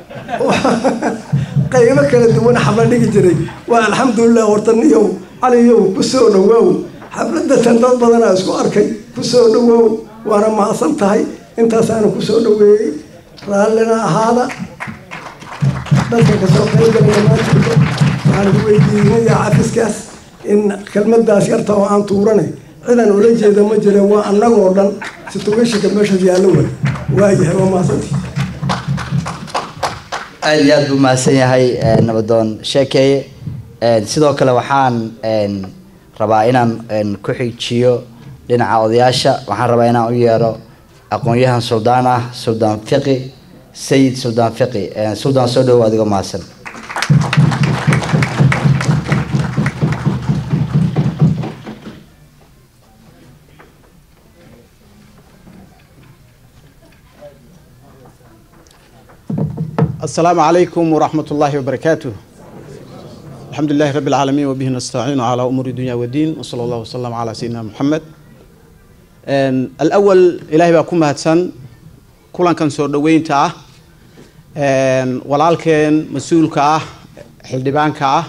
qaybo kala duwan xafla dhigi jiray waa alxamdulilah hortaniyow caliyow kusoo dhawaaw xafladatan dad badanaa isku arkay kusoo dhawaaw waana mahadsan tahay intaasaana kusoo dhaweeyey raallina ahaada dadka kasoo qaybgalaya maantooda waxaan ku weydiinaya cafiskaas in kelmadaas yarta oo aan tuurane cidan ula jeeda ma jira waa annagoo dhan situgashinka meeshaas yaallo way waayahay waa mahadsantii aada iyo aada buu mahadsan yahay nabadoon sheekeeye sidoo kale waxaan rabaa inaan ku xijiyo dhinaca odayaasha waxaan rabaa inaan u yeero aqoon-yahan suldaan ah suldaan fiqi sayid suldaan fiqi suldaan soo dhowo adigo mahadsan السلام عليكم ورحمة الله وبركاته الحمد لله رب العالمين وبه نستعين على أمور الدنيا والدين وصلى الله وسلم على سيدنا محمد الأول إلهي باكم هاتسان كلان كان سور دوين تاه walaalkeen mas-uulka ah xildhibaanka ah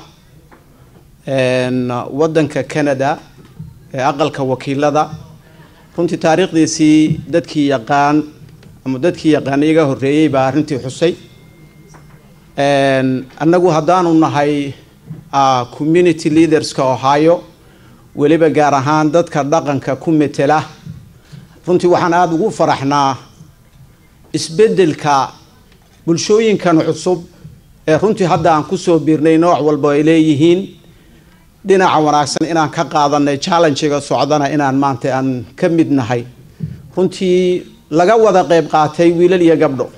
waddanka canada ee aqalka wakiilada runtii taariikhdiisii dadkii yaqaan ama dadkii yaqaan iyaga horreeyey baa arrintii xusay annagu haddaanu nahay community leaderska ohio weliba gaar ahaan dadka dhaqanka ku metela runtii waxaan aada ugu faraxnaa isbeddelka bulshooyinkan cusub ee runtii hadda aan kusoo biirnay nooc walba ay leeyihiin dhinaca wanaagsan inaan ka qaadanay challengiga socdana inaan maanta aan ka mid nahay runtii laga wada qeyb qaatay wiilal iyo gabdho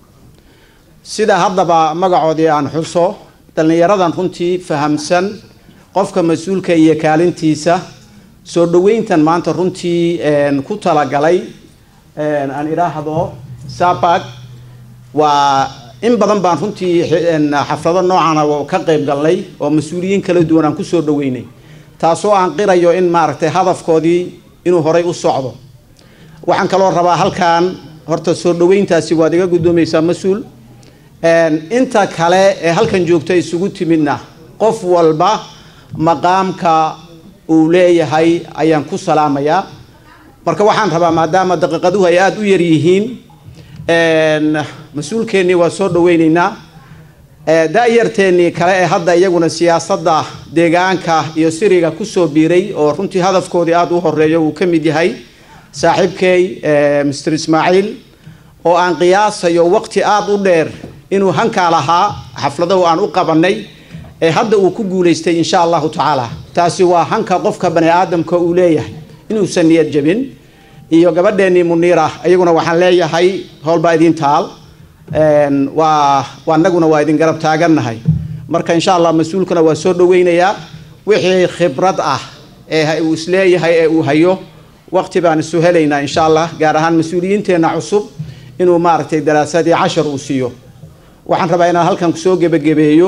sida haddaba magacoodii aan xuso dhallinyaradan runtii fahamsan qofka mas-uulka iyo kaalintiisa soo dhaweyntan maanta runtii ku talagalay aan idhaahdo sabag waa in badan baan runtii xaflado noocana ka qeyb galnay oo mas-uuliyiin kala duwan aan kusoo dhaweynay taasoo aan qirayo in maaragtay hadafkoodii inuu horay u socdo waxaan kaloo rabaa halkan horta soo dhaweyntaasi waad iga guddoomaysaa mas-uul inta kale ee halkan joogta isugu timidna qof walba maqaamka uu leeyahay ayaan ku salaamayaa marka waxaan rabaa maadaama daqiiqaduhu ay aada u yar yihiin mas-uulkeennii waa soo dhaweyneynaa da-yarteennii kale ee hadda iyaguna siyaasadda deegaanka iyo siriga kusoo biiray oo runtii hadafkoodii aada u horeeyo uu ka mid yahay saaxiibkey mr ismaaciil oo aan qiyaasayo waqti aada u dheer inuu hankaa lahaa xafladahu aan u qabanay ee hadda uu ku guulaystay insha allahu tacaala taasi waa hanka qofka bani aadamka uu leeyahay inuusan niyad jabin iyo gabadheennii muniira iyaguna waxaan leeyahay howlbaa idin taal waa anaguna waa idin garab taagannahay marka insha allah mas-uulkuna waa soo dhaweynayaa wixii khibrad ah ee uu isleeyahay ee uu hayo waqti baan isu helaynaa insha allah gaar ahaan mas-uuliyiinteenna cusub inuu maaragtay daraasadii cashar uu siiyo waxaan rabaa inaan halkan kusoo gebagabeeyo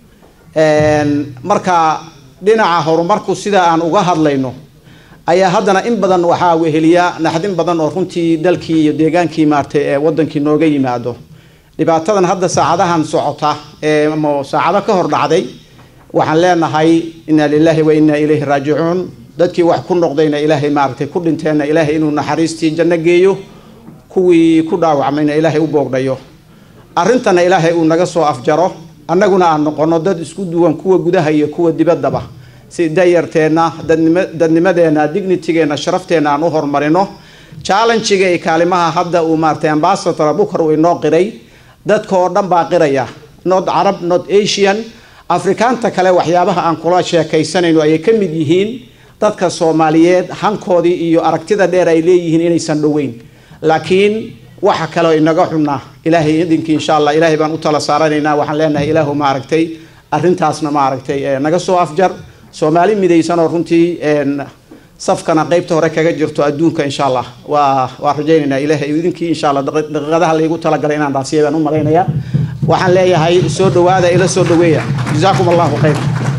marka dhinaca horumarku sida aan uga hadlayno ayaa haddana in badan waxaa weheliya naxdin badan oo runtii dalkii iyo deegaankii maartay ee wadankii nooga yimaado dhibaatadan hadda saacadahan socota ee ama saacado ka hor dhacday waxaan leenahay inna lilahi wa inna ilayhi raajicuun dadkii wax ku noqdayna ilaahay maaragtay ku dhinteenna ilaahay inuu naxariistii janno geeyo kuwii ku dhaawacmayna ilaahay u boogdhayo arrintana ilaahay uu naga soo afjaro annaguna aan noqono dad isku duwan kuwa gudaha iyo kuwa dibaddaba si dayarteenna dadnimadeenna dignitigeenna sharafteenna aan u horumarino challengiga iyo kaalimaha hadda uu maaratay ambasador abukar uu inoo qiray dadka oo dhan baa qiraya not carab not asian afrikaanta kale waxyaabaha aan kula sheekaysanayno ayay ka mid yihiin dadka soomaaliyeed hankoodii iyo aragtida dheer ay leeyihiin inaysan dhoweyn laakiin waxa kaleo inaga xunna ilaahay idinkii insha allah ilaahay baan u tala saaranaynaa waxaan leenahay ilaahu maaragtay arrintaasna maaragtay naga soo afjar soomaali midaysan oo runtii safkana qeybta hore kaga jirto adduunka insha allah waa waa rajaynaynaa ilaahay idinkii insha allah daqiiqadaha laygu talagalay inaan dhaasiya baan u malaynayaa waxaan leeyahay soo dhawaada ila soo dhaweeya jazaakum allahu khayr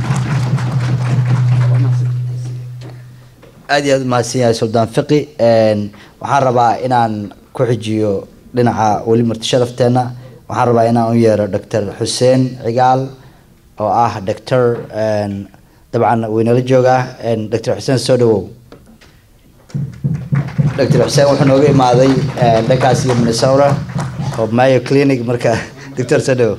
aad iyo aad umahadsan yahay suldaan fiqi waxaan rabaa inaan ku xijiyo dhinaca weli marti sharafteena waxaan rabaa inaan u yeero doctor xuseen cigaal oo ah doctor dabcan waynala joogaa doctor xuseen soo dhawow doctor xuseen wuxuu nooga imaaday dhankaas iyo minnesota oo mayo clinic marka doctor soo dhawow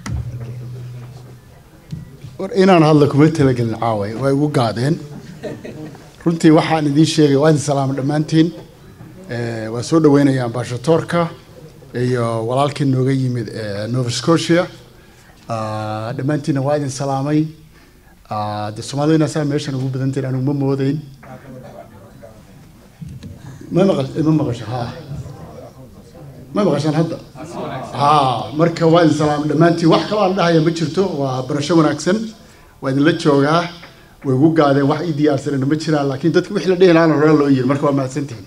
war inaan hadla kuma talagelin caaway way igu gaadeen runtii waxaan idiin sheegay waa idin salaama dhammaantiin waa soo dhaweynaya ambashadoorka iyo walaalkii nooga yimid nova scotia dhammaantiinna waa idin salaamay de soomaalidina saa meeshan ugu badantiin anigu ma moodeyn ma maqal ma maqasho ha ma maqashaan hadda ha marka waa idin salaamay dhammaantiin wax kaloo aan dhahaya ma jirto waa barasho wanaagsan waa idinla joogaa way ugu gaadeen wax ii diyaarsanayna ma jiraan laakiin dadki wixii la dhihi lahaana hore loo yiri marka waa mahadsantihin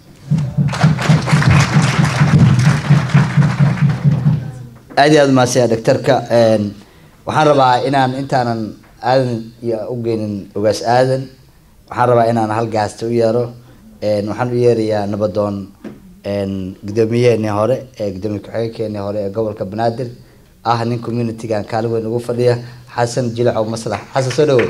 aad iyo aad umahadsanya doctorka waxaan rabaa inaan intaanan aadan iyo u geynin ogaas aadan waxaan rabaa inaan hal gaasta u yeero waxaan u yeerayaa nabadoon gudoomiyaheenii hore ee gudoomiye ku-xigeenkeenii hore ee gobolka banaadir ah nin communitygan kaalin weyn ugu fadhiya xasan jilacow maslax xasan soo dhawow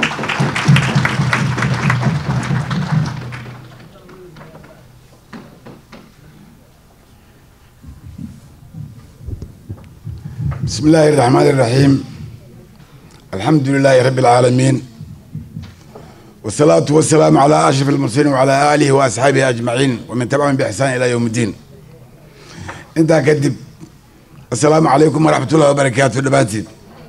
بسم الله الرحمن الرحيم الحمد لله رب العالمين والصلاة والسلام على أشرف المرسلين وعلى آله وأصحابه أجمعين ومن تبعهم بإحسان إلى يوم الدين أنت كدب السلام عليكم ورحمة الله وبركاته دباتي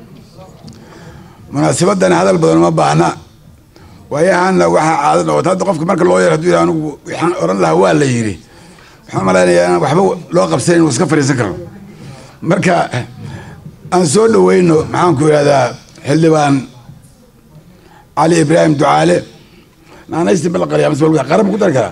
مناسبة هذا البدن ما بعنا وهي أن وحا عادنا وتهدى قفك مركز الله يرهدو أنا وحان أوران لها هو اللي يري وحان ملانا أنا وحبو لو قبسين وسكفر يسكر مركا aan soo dhaweyno maxaan ku yidhahdaa xildhibaan cali ibraahim ducaale naanaysti ma la qariya mise walba qaran ma ku dari karaa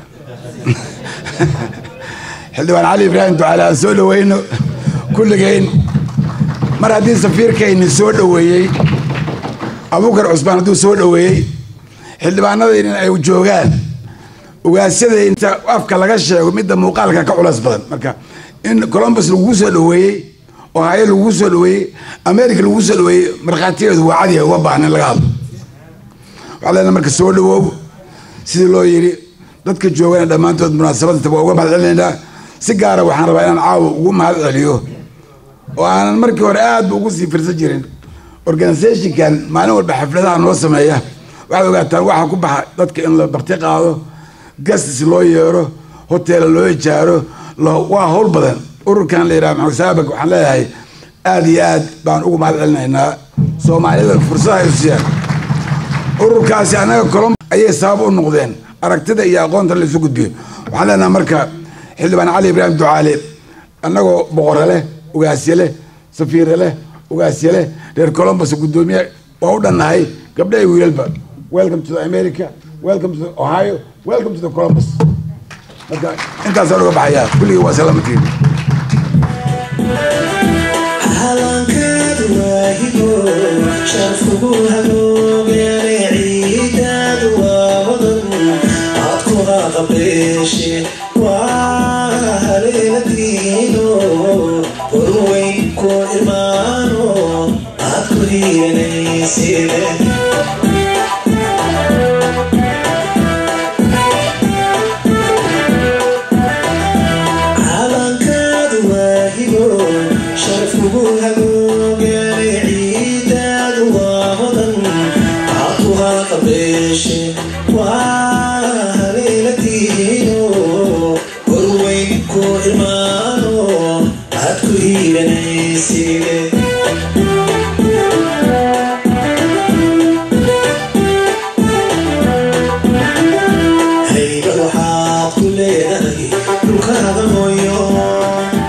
xildhibaan cali ibraahim ducaale aan soo dhaweyno kulligeyn mar haddii safiirkayni soo dhaweeyey abuukar cusmaan hadduu soo dhaweeyey xildhibaanadaynin ay joogaan ugaasyada inta afka laga sheego midda muuqaalka ka culas badan marka in columbus lagu soo dhaweeyey ohaayo lagu soo dhaweeyey america lagu soo dhaweeyey markhaatigeedu waa cadiya uma baahna in laga hadlo waxaa leenahay marka soo dhawow sidii loo yidhi dadka joogana dhammaantood munaasabadda waa uga mahad celinaynaa si gaara waxaan rabaa inaan caawa ugu mahad celiyo oo aanan markii hore aad ba ugu sii firsan jirin organizationkan maalin walba xafladaha noo sameeya waxaad ogaataan waxaa ku baxa dadka in la barti qaado gastis loo yeero hoteela loo ijaaro waa howl badan ururkan la yidhaha maxamed saabak waxaan leeyahay aada iyo aad baan ugu mahad celinaynaa soomaalida fursada ay siiyaan ururkaasi annaga colom ayay sabab u noqdeen aragtida iyo aqoonta la isu gudbiyo waxaan leenahay marka xildhibaan cali ibraahim ducaale annagoo boqore leh ugaasye leh safiire leh ugaasye leh reer columbus guddoomiye waa u dhannahay gabdha iyo wiilalba welcome to the america welcome to the ohio welcome to the columbus marka intaasaan uga baxayaa kulligii waa salaamatiin calankaadu waahigo sharfugu hagoogane ciidaadu waa wadan aad ku haqabeeshe waa haleeladiino horweyn ku imaano aad ku hiiranayside calankaadu waahigo sharfugu hagoogane ciidaadu waa hodan aad ku haqabeeshe waa haleeladiino horweyn ku imaano aad ku hiiranayside hayba waxaad ku leedahay dhulkaada mooyo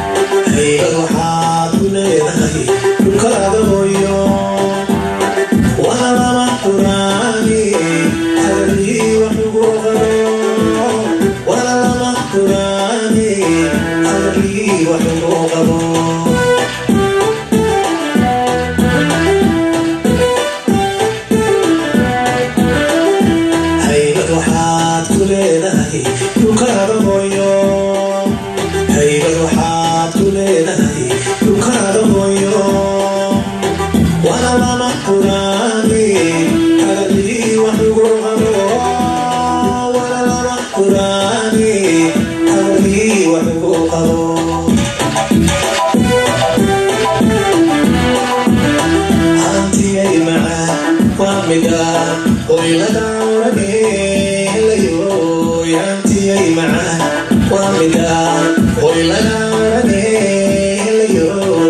midaan qoylada orageelayo yaantiyay macaan waa midaan qoylada orageelayo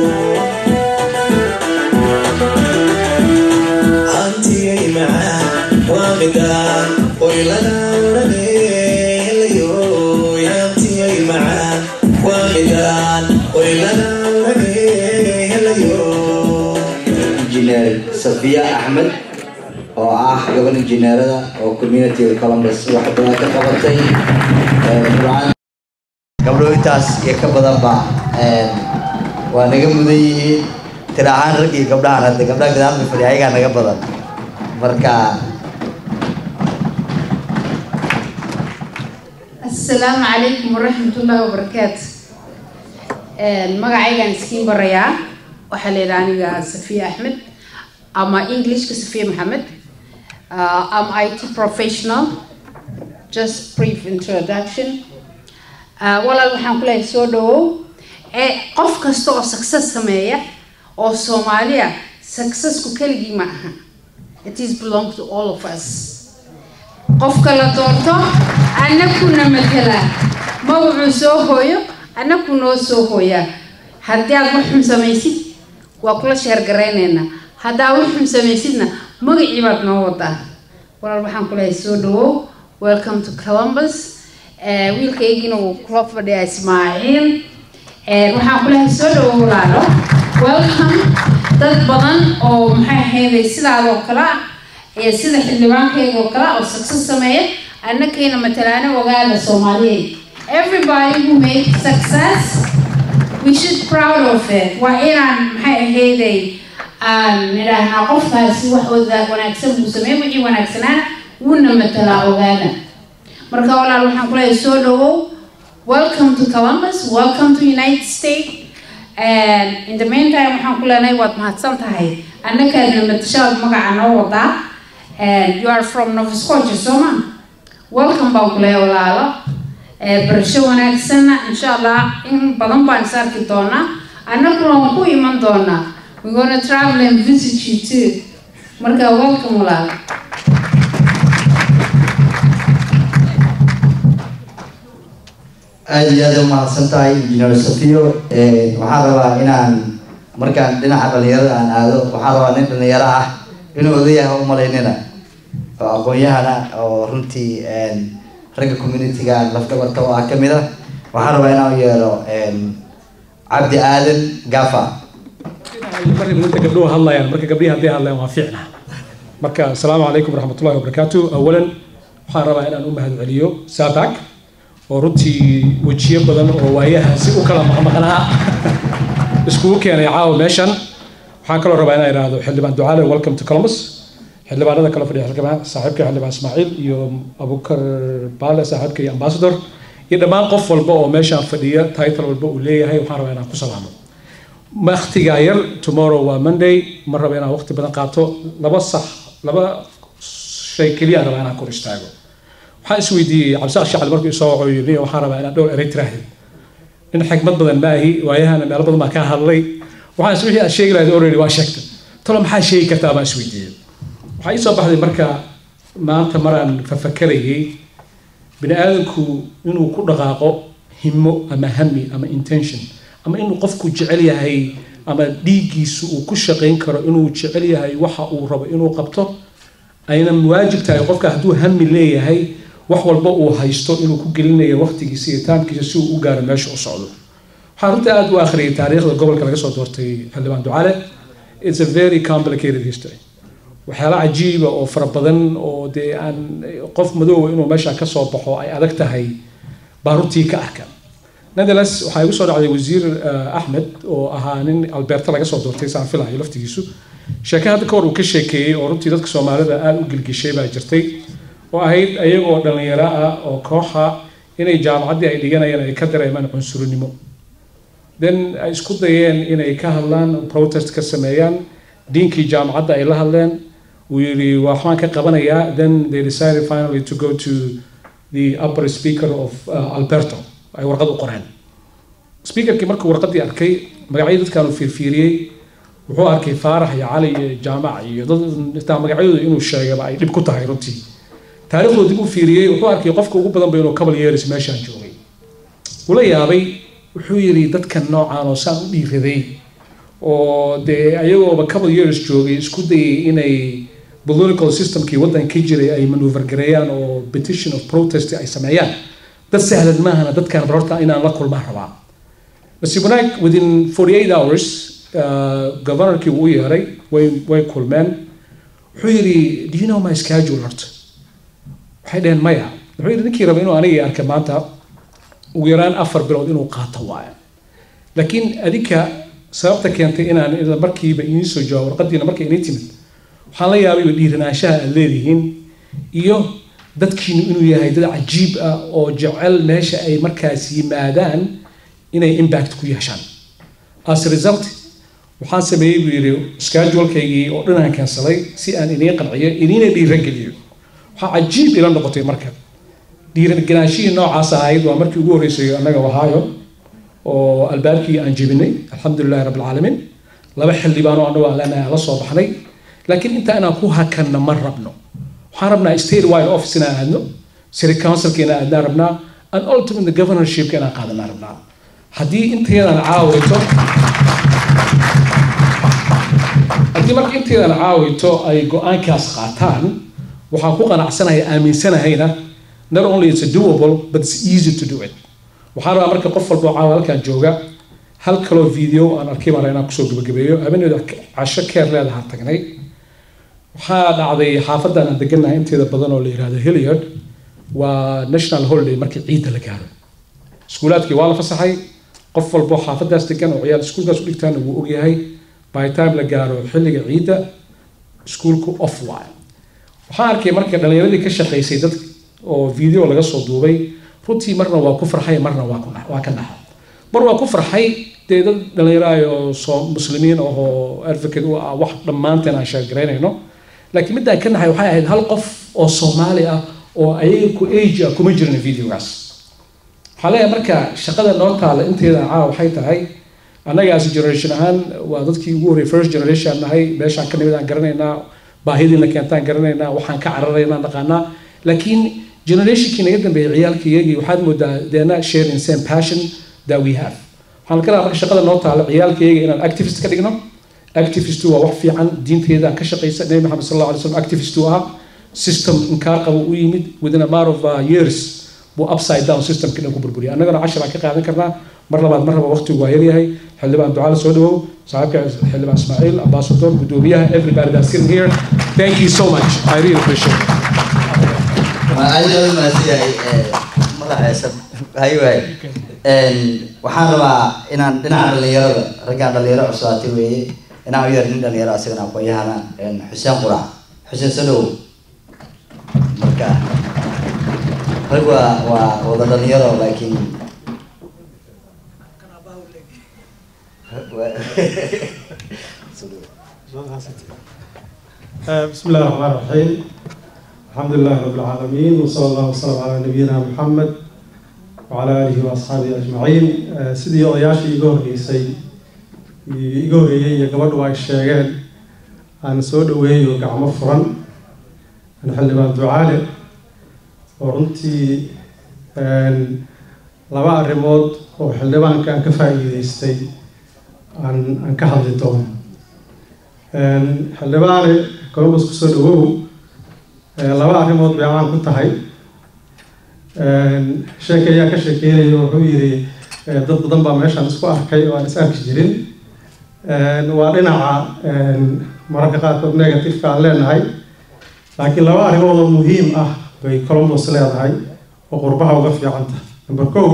hantiyay macaan waa midaan qoylada orageelayo yaantiyay macaan waa midaan qoylada orageelayo injineer safiya axmed oo ah gaban injineerada oo communitiga columbus wax badan ka qabatay burcaan gabdho intaas iyo ka badanba waa naga mudan yihiin tira ahaan rag iyo gabdhahan hadda gabdhaha gadaal fadhiya ayagaa naga badan marka asalaamu calaykum waraxmatullaahi wabarakaatu magacaygaan iskiin barayaa waxaa la yidhaha aniga safiya axmed ama englishka safiya maxamed uh, am it professional just brief introduction uh, walaal waxaan ku leeyahay soo dhawow ee qof kasta oo success sameeya oo soomaaliya successku keligii ma aha it is belong to all of us qofka la doorto annakuna matala magacuu soo hooyo annaku noo soo hooyaa haddii aad wax xun samaysid waa kula sheergaraynaynaa haddaa wax xun samaysidna magacii baad noo wadaa walaal waxaan ku leeyahay soo dhawow welcome to columbus wiilkaygina wuu kula fadhiyaa ismaaciil waxaan ku leeyahay soo dhawow walaalo welcome dad badan oo maxay ahayday sidaadoo kale ah iyo sida xildhibaankayga oo kale ah oo success sameeya annakayna matalaana ogaada soomaaliyeed everybody who made success we should proud of it waa inaan maxay ahayday aan nidhaahnaa qofkaasi wax wada wanaagsan buu sameey wixii wanaagsanaana wuuna matalaa ogaana marka walaal waxaan ku leeyahay soo dhawow welcome to columbus welcome to united states and in the meantime waxaan ku leenahay waad mahadsan tahay annakaadna matashaad magaca noo wadaa and you are from nova scotia sooma welcome baan ku leeyahay walaalo barasho wanaagsanna insha allah in badan baan is arki doonaa annaguna waan ku iman doonaa we gonna travel and visit you too marka welcome walaalo aada iyo aada u mahadsan tahay injineer safiyo waxaan rabaa inaan markaan dhinaca dhalinyarada aan aado waxaan rabaa nin dhalinyaro ah inuu odayaha u malaynina oo aqoon-yahana oo runtii ragga communitiga lafdabarta oo ah kamid ah waxaan rabaa inaan u yeero cabdi aadan gafa marka inta gabdhuhu hadlayaan marka gabdhihi hadday hadlayaan waa fiicna marka asalaamu calaykum waraxmatullahi wabarakaatu awalan waxaan rabaa inaan u mahadceliyo saabak oo runtii wejiyo badan oo waayahaasi u kala maqmaqnaa iskugu keenay caawa meeshan waxaan kaloo rabaa inaan idhaahdo xildhibaan ducaale welcome to columbus xildhibaanada kala fadhiya xildhibaan saaxiibka xildhibaan ismaaciil iyo abukar baale saaxiibka iyo ambassador iyo dhammaan qof walba oo meeshaan fadhiya title walba uu leeyahay waxaan rabaa inaan ku salaamo waktigaa yar tomorrow waa monday ma raba inaan waqti badan qaato laba sax laba shay keliya rabaa inaan kor istaago waxaan isweydiiyey cabdisaaq shacali markuu isoo waco yidhi waxaan rabaa inaan dhowr erey tiraahid nin xigmad badan ma ahi waayahana meelo badan baa ka hadlay waxaan is wixii aad sheegi lahayd already waa sheegtay talo maxaa sheegi kartaa baan isweydiiyey waxaa ii soo baxday marka maanta maraan fafakarayay bini aadamku inuu ku dhaqaaqo himo ama hami ama intention ama inuu qofku jecel yahay ama dhiiggiisu uu ku shaqayn karo inuu jecel yahay waxa uu rabo inuu qabto ayna waajib tahay qofka hadduu hami leeyahay wax walba uu haysto inuu ku gelinayo waqtigiisa iyo taamkiisa si uu u gaaro meesha u socdo waxaan runtii aada u akhriyay taariikhda gobolka laga soo doortay xildhibaan ducale it's a very complicated history waxyaala cajiiba oo fara badan oo dee aan qof madoowa inuu meesha ka soo baxo ay adag tahay baa runtii ka arka netherlands waxaa igu soo dhacday wasiir axmed oo ahaa nin alberta laga soo doortay saan filayo laftigiisu sheeke hadda ka hor uu ka sheekeeyey oo runtii dadka soomaalida aada u gilgishay baa jirtay oo ahayd ayagoo dhalinyaro ah oo kooxa inay jaamacaddii ay dhiganayeen ay ka dareemaan cunsurinimo then ay isku dayeen inay ka hadlaan protest ka sameeyaan diinkii jaamacadda ay la hadleen uu yidhi waxaan ka qabanayaa then they decided finally to go to the upper speaker of uh, alberto ay warqad u qoreen speakerkii markuu warqaddii arkay magacyadii dadkaan uu fiirfiiriyey wuxuu arkay faarax iyo cali iyo jaamac iyo dad xitaa magacyadooda inuu sheegaba ay dhib ku tahay runtii taariikhdoo dib u fiiriyey wuxuu arkay qofka ugu badan ba inuu cabal yeeris meeshaan joogay ula yaabay wuxuu yidhi dadkan noocaan oo saan u dhiiraday oo dee ayagooba cabal yeeris joogay isku dayay inay political systemkii waddanka jiray ay manuver gareeyaan oo petition of protest ay sameeyaan dad sahlan maahana dadkan barorta inaan la kulmaan rabaa nasiib wanaag within 48 hours uh, governorkii wuu u yeeray way way kulmeen wuxuu yidhi do you know my schedule horta waxay dhaheen maya wuxuu yidhi ninkii raba inuu anigii arkay maanta ugu yaraan afar bilood inuu qaato waayo laakiin adinka sababta keentay inaan ila markiiba idiin soo jawaabo warqadiina markay idiin timid waxaan la yaabay dhiiranaanshaha aad leedihiin iyo dadkiinu inuu yahay dad cajiib ah oo jecel meesha ay markaas yimaadaan inay impact ku yeeshaan as a result waxaan sameeyey buu yidhi schedulekaygii oo dhan aan kansalay si aan idiin qanciyo idiina dhiirageliyo waxaa cajiib ila noqotay marka dhiiraganaashihii noocaas ahayd waa markii ugu horreysay annaga wahaayo oo albaabkii aan jebinay alxamdulilahi rabbi alcaalamiin laba xildhibaan oo annagu aan leenahay aan la soo baxnay laakiin inta inaan ku hakanna ma rabno waxaan rabnaa state wide office inaan aadno city councilka inaan aadnaan rabnaa and ultimately governorshipka inaan qaadanaan rabnaa haddii intaydan caawito haddii marka intaydan caawito ay go-aankaas qaataan waxaan ku qanacsanaya aaminsanahayna not only it's a doable but it's easy to do it waxaan rabaa marka qof walba oo caawa halkan jooga hal kaloo video aan arkay baan inaan kusoo gabagabeeyo habeeneeda casho keer leedahaan tagnay waxaa dhacday xaafadan aan degannahay inteeda badan oo la yihahdo hilliard waa national holiday markii ciidda la gaaro iskuulaadkii waa la fasaxay qof walbo xaafadaas degan oo ciyaal iskuulkaas u dhigtaana wuu ogyahay by time la gaaro xilliga ciidda iskuulku off waayo waxaan arkay marka dhallinyaradii ka shaqaysay dad oo video laga soo duubay runtii marna waa ku farxay marna waa ku waa ka naxa mar waa ku farxay dee dad dhallinyaro oo soo muslimiin oo advocate u ah wax dhammaanteen aan sheegaraynayno laakiin midaan ka naxay waxay ahayd hal qof oo soomaali ah oo ayaga ku age ah kuma jirin videogaas waxaa leeyahay marka shaqada noo taala inteeda caawa waxay tahay annagaas generation ahaan waa dadkii ugu horreeyay first generation nahay meeshaan ka nimid aan garanaynaa baahidiina keentaan garanaynaa waxaan ka cararaynaa naqaanaa laakiin generationkii naga dambeeyay ciyaalkiyagii waxaad moodaa deena sharing same passion that we have waxaan ka rabaa marka shaqada noo taalo ciyaalkayaga inaan activist ka dhigno activist waa wax fiican diinteeda aan ka shaqaysa nabi maxamed sal alla alay slam activist uu ahaa system inkaar qaba u yimid within a matter of uh, years buu upside down systemka dhan ku burburiyay annagana cashar aan ka qaadan karnaa mar labaad mar raba waqtigu waa yaryahay xildhibaan ducaala soo dhawow saaxiibka xildhibaan ismaaciil ambassador gudoomiyaha everybody that's sitting here thank you so much i really appreciate it waxaan rabaa inaan dhinaca dhalinyarada raggaan dhalinyaro cuslaatay weeye inaan u yar nin dhalinyaro asagana aqoonyahana xuseen qurac xuseen sadow marka rag waa waa wada dhalinyaro laakiin بسم الله الرحمن الرحيم الحمد لله رب العالمين وصلى الله وسلم على نبينا محمد وعلى آله وأصحابه أجمعين سيدي odayaashii iga horreysay iga horreeyey iyo gabadhu ay sheegeen aan soo dhaweeyo gacmo furan aan xildhibaan ducaale oo runtii laba arrimood oo xildhibaanka aan ka faa'iideystay aan aan ka hadli doono xildhibaane columbus kusoo dhawow laba arrimood bay caan ku tahay sheekay ayaa ka sheekeynaya wuxuu yidhi dad badan baa meeshaan isku arkay oo aan is arki jirin waa dhinaca mararka qaarkood negativeka aan leenahay laakiin laba arrimood oo muhiim ah bay columbus leedahay oo qurbaha uga fiican tahay number kow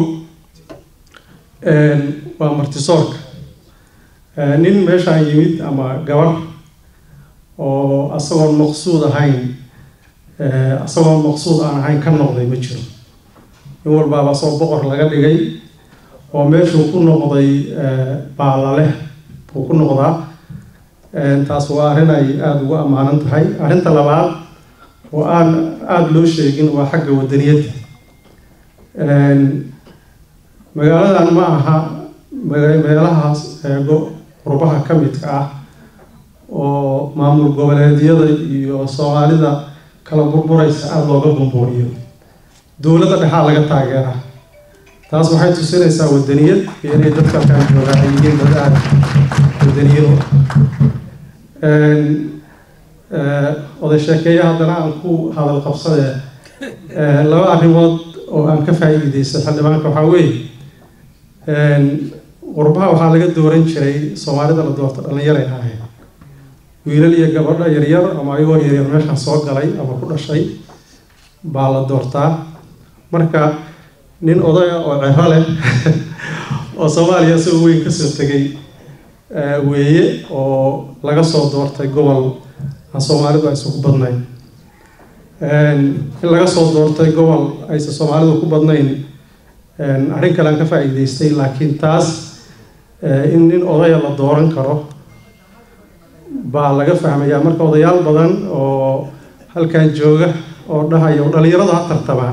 waa martisoorka nin meeshaan yimid ama gabar oo asagoon maqsuud ahayn asagoon maqsuud aan ahayn ka noqday ma jiro in walbaaba soo boqor laga dhigay oo meeshuu ku noqday baalaleh buu ku noqdaa taas waa arrin ay aada ugu ammaanan tahay arrinta labaad oo aan aada loo sheegin waa xagga wadaniyadda magaaladan ma aha meelahaas eego qurbaha ka midka ah oo maamul goboleedyada iyo soomaalida kala burburaysa aada looga bumbuuriyo dowladda dhexaa laga taageeraa taas waxay tusinaysaa wadaniyad iyo inay dadka halkaan joogaa ay yihiin dad aada wadaniyad u ah oday sheekeeya haddana aan ku hadal qabsadee laba arrimood oo aan ka faa'iideysto xildhibaanka waxaa weeye qurbaha waxaa laga dooran jiray soomaalida la doorto dhallinyaray ahayd wiilal iyo gabadha yaryar ama ayagoo yaryar meeshaan soo galay ama ku dhashay baa la doortaa marka nin odaya oo cero leh oo soomaaliya isagoo weyn kasoo tegay weeye oo laga soo doortay gobol aan soomaalidu aysan ku badnayn in laga soo doortay gobol aysan soomaalidu ku badnayn arrin kale aan ka faa'iideystay laakiin taas in nin odaya la dooran karo baa laga fahmayaa marka odayaal badan oo halkan jooga oo dhahaya dhalinyaradu ha tartamaan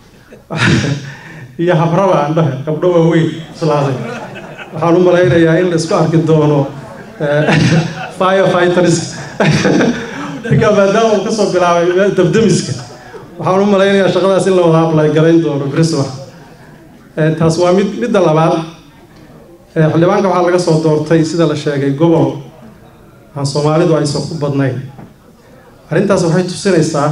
iyo habraba aan dhahay gabdho waaweyn islaaday waxaan u malaynayaa in la isku arki doono firefighters ninka maadaama uu kasoo bilaabay dabdamiska waxaan u malaynayaa shaqadaas in la wada ablay garayn doono brisma taas waa mid midda labaad xildhibaanka waxaa laga soo doortay sida la sheegay gobol aan soomaalidu aysan ku badnayn arrintaas waxay tusinaysaa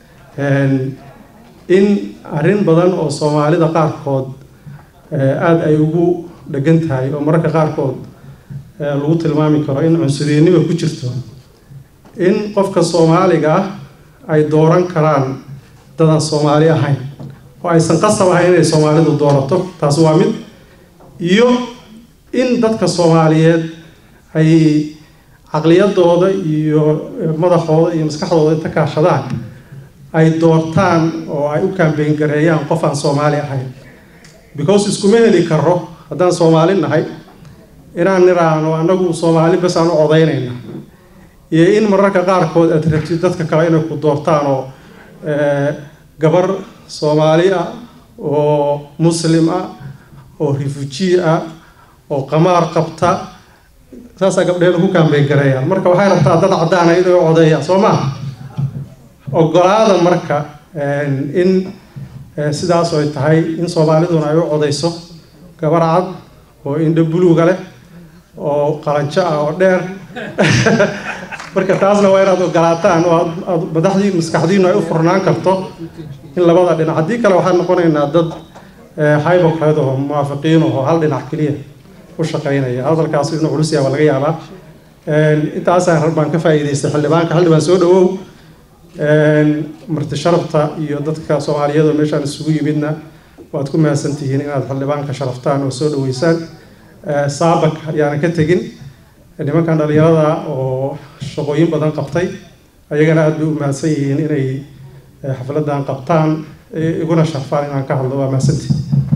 in arrin badan oo soomaalida qaarkood aada ay ugu dhegan tahay oo mararka qaarkood lagu tilmaami karo in cunsuriyannima ku jirto in qofka soomaaliga ah ay dooran karaan dadaan soomaali ahayn oo aysan qasab ahayn inay soomaalidu doorato taas waa mid iyo in dadka soomaaliyeed ay caqliyadooda iyo madaxooda iyo maskaxdooda inta kaashadaan ay doortaan oo ay u kaambeyn gareeyaan qof aan soomaali ahayn because iskuma heli karo haddaan soomaali nahay inaan niraano anagu soomaali bas aan u codaynayna iyo in mararka qaarkood aad rabtid dadka kale inay ku doortaan oo gabar soomaali ah oo muslim ah oo refugee ah oo qamaar qabta saasaa gabdheenu ku kaambeyn gareeyaan marka waxay rabtaa dad caddaana inay u codeeyaan soo maha ogolaada marka in sidaas ay tahay in soomaaliduna ay u codeyso gabar cad oo indho buluuga leh oo qalanjo ah oo dheer marka taasna waa inaad ogolaataan oo aad madaxdii maskaxdiinu ay u furnaan karto in labada dhinac haddii kale waxaan noqonaynaa dad hybocred oo muwaafiqiin oo hal dhinac keliya u shaqeynaya hadalkaas inuu culus yaaba laga yaabaa intaasaan baan ka faa'iidaystay xildhibaanka xildhibaan soo dhawow marti sharafta iyo dadka soomaaliyeed oo meeshaan isugu yimidna waad ku mahadsan tihiin inaad xildhibaanka sharaftaan oo soo dhaweysaan saabak ayaana ka tegin nimankan dhalinyarada oo shaqooyin badan qabtay ayagana aada bay u mahadsan yihiin inay xafladan qabtaan iguna sharfaan inaan ka hadlo waa mahadsantihi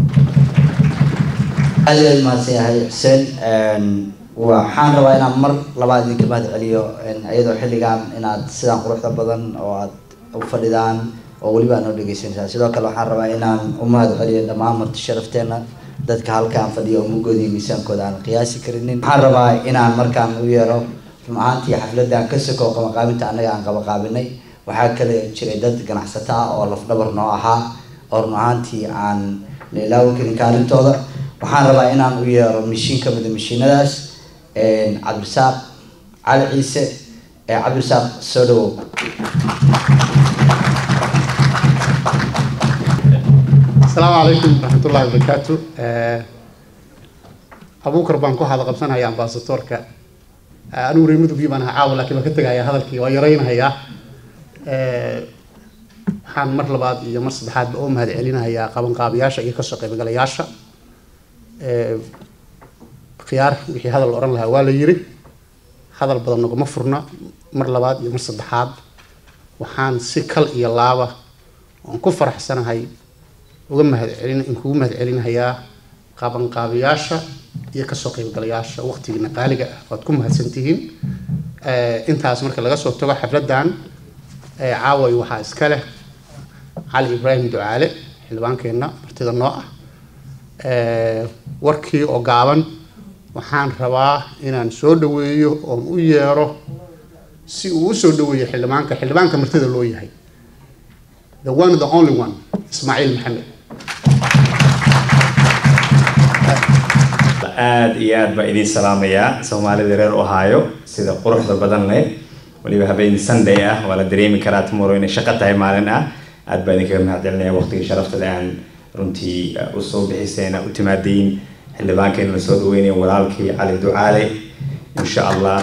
aad aad mahadsan yahay xuseen waxaan rabaa inaan mar labaad idinka mahad celiyo iyadoo xilligan inaad sidaan quruxda badan oo aad u fadhidaan oo weliba aad noo dhegeysanaysaa sidoo kale waxaan rabaa inaan u mahad celiyo dhammaan marti sharafteena dadka halkaan fadhiya oo mugooda iyo miisaankooda aan qiyaasi karinin waxaan rabaa inaan markaan u yeero run ahaantii xafladan ka sokow qabaqaabinta annaga aan qabaqaabinay waxaa kale jiray dad ganacsato ah oo lafdhabar noo ahaa oo run ahaantii aan la ilaawi karin kaalintooda waxaan rabaa inaan u yeero mishiin ka mida mishiinadaas cabdirasaaq cali ciise cabdirasaaq soo dhawow asalaamu calaykum waraxmatullahi wabarakaatu abuukar baan ku hada qabsanaya ambasadoorka anigu reer mudugii baan ahaa caawa laakiin waan ka tegayaa hadalkii waa yaraynahayaa waxaan mar labaad iyo mar saddexaadba u mahad celinahayaa qabanqaabiyaasha iyo kasoo qaybgalayaasha khiyaar wixii hadal la odhan lahaa waa la yiri hadal badan naguma furna mar labaad iyo mar saddexaad waxaan si kal iyo laaba oon ku faraxsanahay uga mahad celin kugu mahad celinahayaa qabanqaabiyaasha iyo kasoo qaybgalayaasha waqtigiina qaaliga ah waad ku mahadsantihiin intaas marka laga soo tago xafladan caaway waxaa iska leh cali ibraahim ducaale xildhibaankeenna martida noo ah warkii oo gaaban waxaan rabaa inaan soo dhaweeyo oon u yeero si uu u soo dhaweeyo xildhibaanka xildhibaanka martida loo yahay the one the only one ismaaciil maxamed aad iyo aad baa idiin salaamayaa soomaalida reer ohio sida quruxda badan leh waliba habeen sunday ah waa la dareemi karaa tomorrow inay shaqo tahay maalin ah aad baa idinkaga mahadcelinaya waqtigii sharafta leh aan runtii usoo bixiseen u timaadayn xildhibaankeena la soo dhaweynaya walaalkii cali ducaale insha allah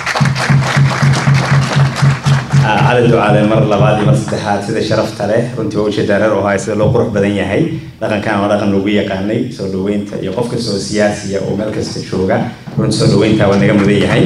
cali ducaale mar labaad iyo mar saddexaad sida sharafta leh runtii waa ujeedaa reer ohio sida loo qurux badan yahay dhaqankan waa dhaqan lagu yaqaanay soo dhaweynta iyo qof kasta oo siyaasiya oo meel kasta jooga runtii soo dhaweynta waa naga mudan yahay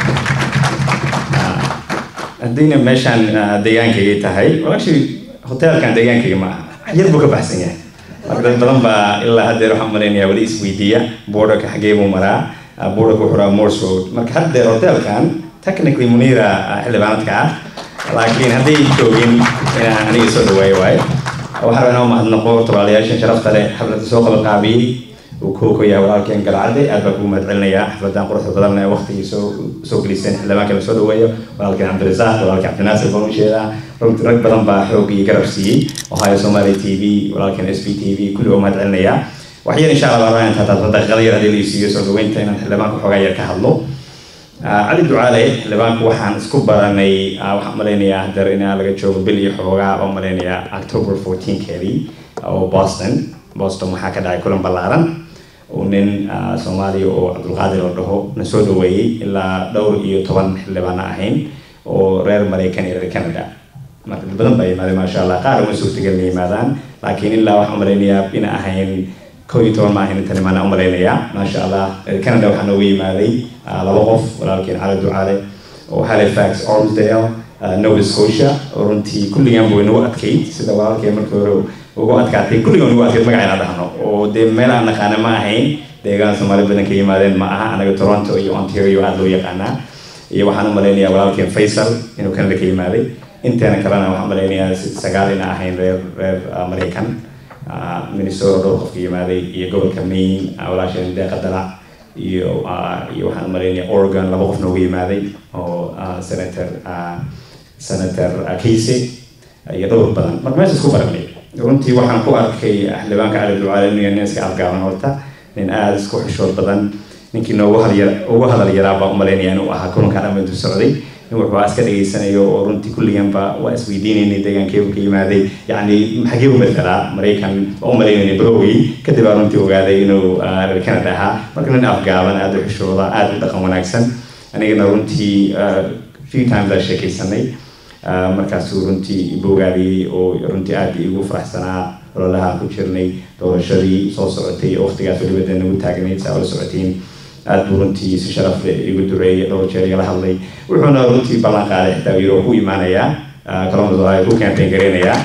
haddayna meeshaan deegaankayga tahay actually hotelkan deegaankayga ma aha yar buu ka baxsan yahay marka dad badan baa ilaa haddeer waxaan malaynayaa weli isweydiiya borderka xagee buu maraa borderka wuxuu raa morse road marka haddeer hotelkan technically munira xildhibaanadka ah laakiin hadday joogin inaan aniga soo dhawaayo waayo waxaan rabaa inaan mahadnaqo tolaalayaashan sharafta leh xafladda soo qabanqaabiyey uu kooka yahay walaalkeen galcadde aad baa kugu mahadcelinayaa xafladan quruxda badan ee waqtigii soo soo geliseen xildhibaanka la soo dhaweeyo walaalkeen cabdirasaaq walaalkeen cabdinaasir baan u jeedaa runti rag badan baa xoog iyo garab siiyey ohio somali t v walaalkeen s b t v kulli waa mahadcelinayaa wax yar insha allah baan rabaa intaa taabto daqiiqada yar haddii la isiiyo soo dhaweynta inaan xildhibaanka xoogaa yar ka hadlo cali ducaale xildhibaanku waxaan isku baranay waxaan malaynayaa hadeer inaa laga joogo bil iyo xoogaa oo malaynayaa october 14keedii oo boston boston waxaa ka dhacay kulan ballaaran oo nin soomaaliya oo cabdulqaadir la dhaho na soo dhaweeyey ilaa dhowr iyo toban xildhibaana ahayn oo reer maraykan iyo reer canada marka dad badan baa yimaadeen maasha allah qaar uma suurtagelna yimaadaan laakiin ilaa waxaan malaynayaa ina ahayn kow iyo toban ma ahayn intan imaana u malaynayaa maasha allah reer canada waxaa nooga yimaaday laba qof walaalkeen cali ducaale oo halifax ormsdale nova scotia oo runtii kulligan buu inagu adkayd sida walaalkeen markii hore ugu adkaatay kulligan ugu adkayd magaca inaan dhahno oo dee meel aan naqaana ma ahayn deegaan soomaali badan ka yimaadeen ma aha anaga toronto iyo ontario aada loo yaqaanaa iyo waxaan u malaynayaa walaalkeen faysal inuu canada ka yimaaday inteena kalena waxaan malaynayaa sagaal ina ahayn reer reer maraykan minnesota dhowr qofka yimaaday iyo gobolka maine walaasheen deeqa dalac iyo iyo waxaan malaynayaa oregon laba qof noogu yimaaday oo senator senator casey iyo dhowr badan marka meesha isku baranay runtii waxaan ku arkay xildhibaanka cali ducaale inuu yahay nin iska afgaaban horta nin aada isku xishood badan ninkii noogu hadal ugu hadal yaraa baa u malaynaya inuu ahaa kulanka dhamma intuu socday nin wuxuu iska dhageysanayo oo runtii kulliganba waa isweydiinaynay deegaankeebu ka yimaaday yacni xagee u matalaa maraykan waa u malaynayna browey kadib baa runtii ogaaday inuu reer canada ahaa marka nin afgaaban aada u xishooda aada u dhaqan wanaagsan anigana runtii few times aa sheekaysanay markaasuu runtii bogaadiyey oo runtii aada igu faraxsanaa ololahaan ku jirnay doorashadii soo socotay waqtigaas weliba dee nagu taagnayd saa ula socotiin aada buu runtii si sharaf leh igu duceeyay dhowr jeer igala hadlay wuxuuna runtii ballan qaaday xitaa yiro ku imaanayaa columbus ohio ku campaign gareynayaa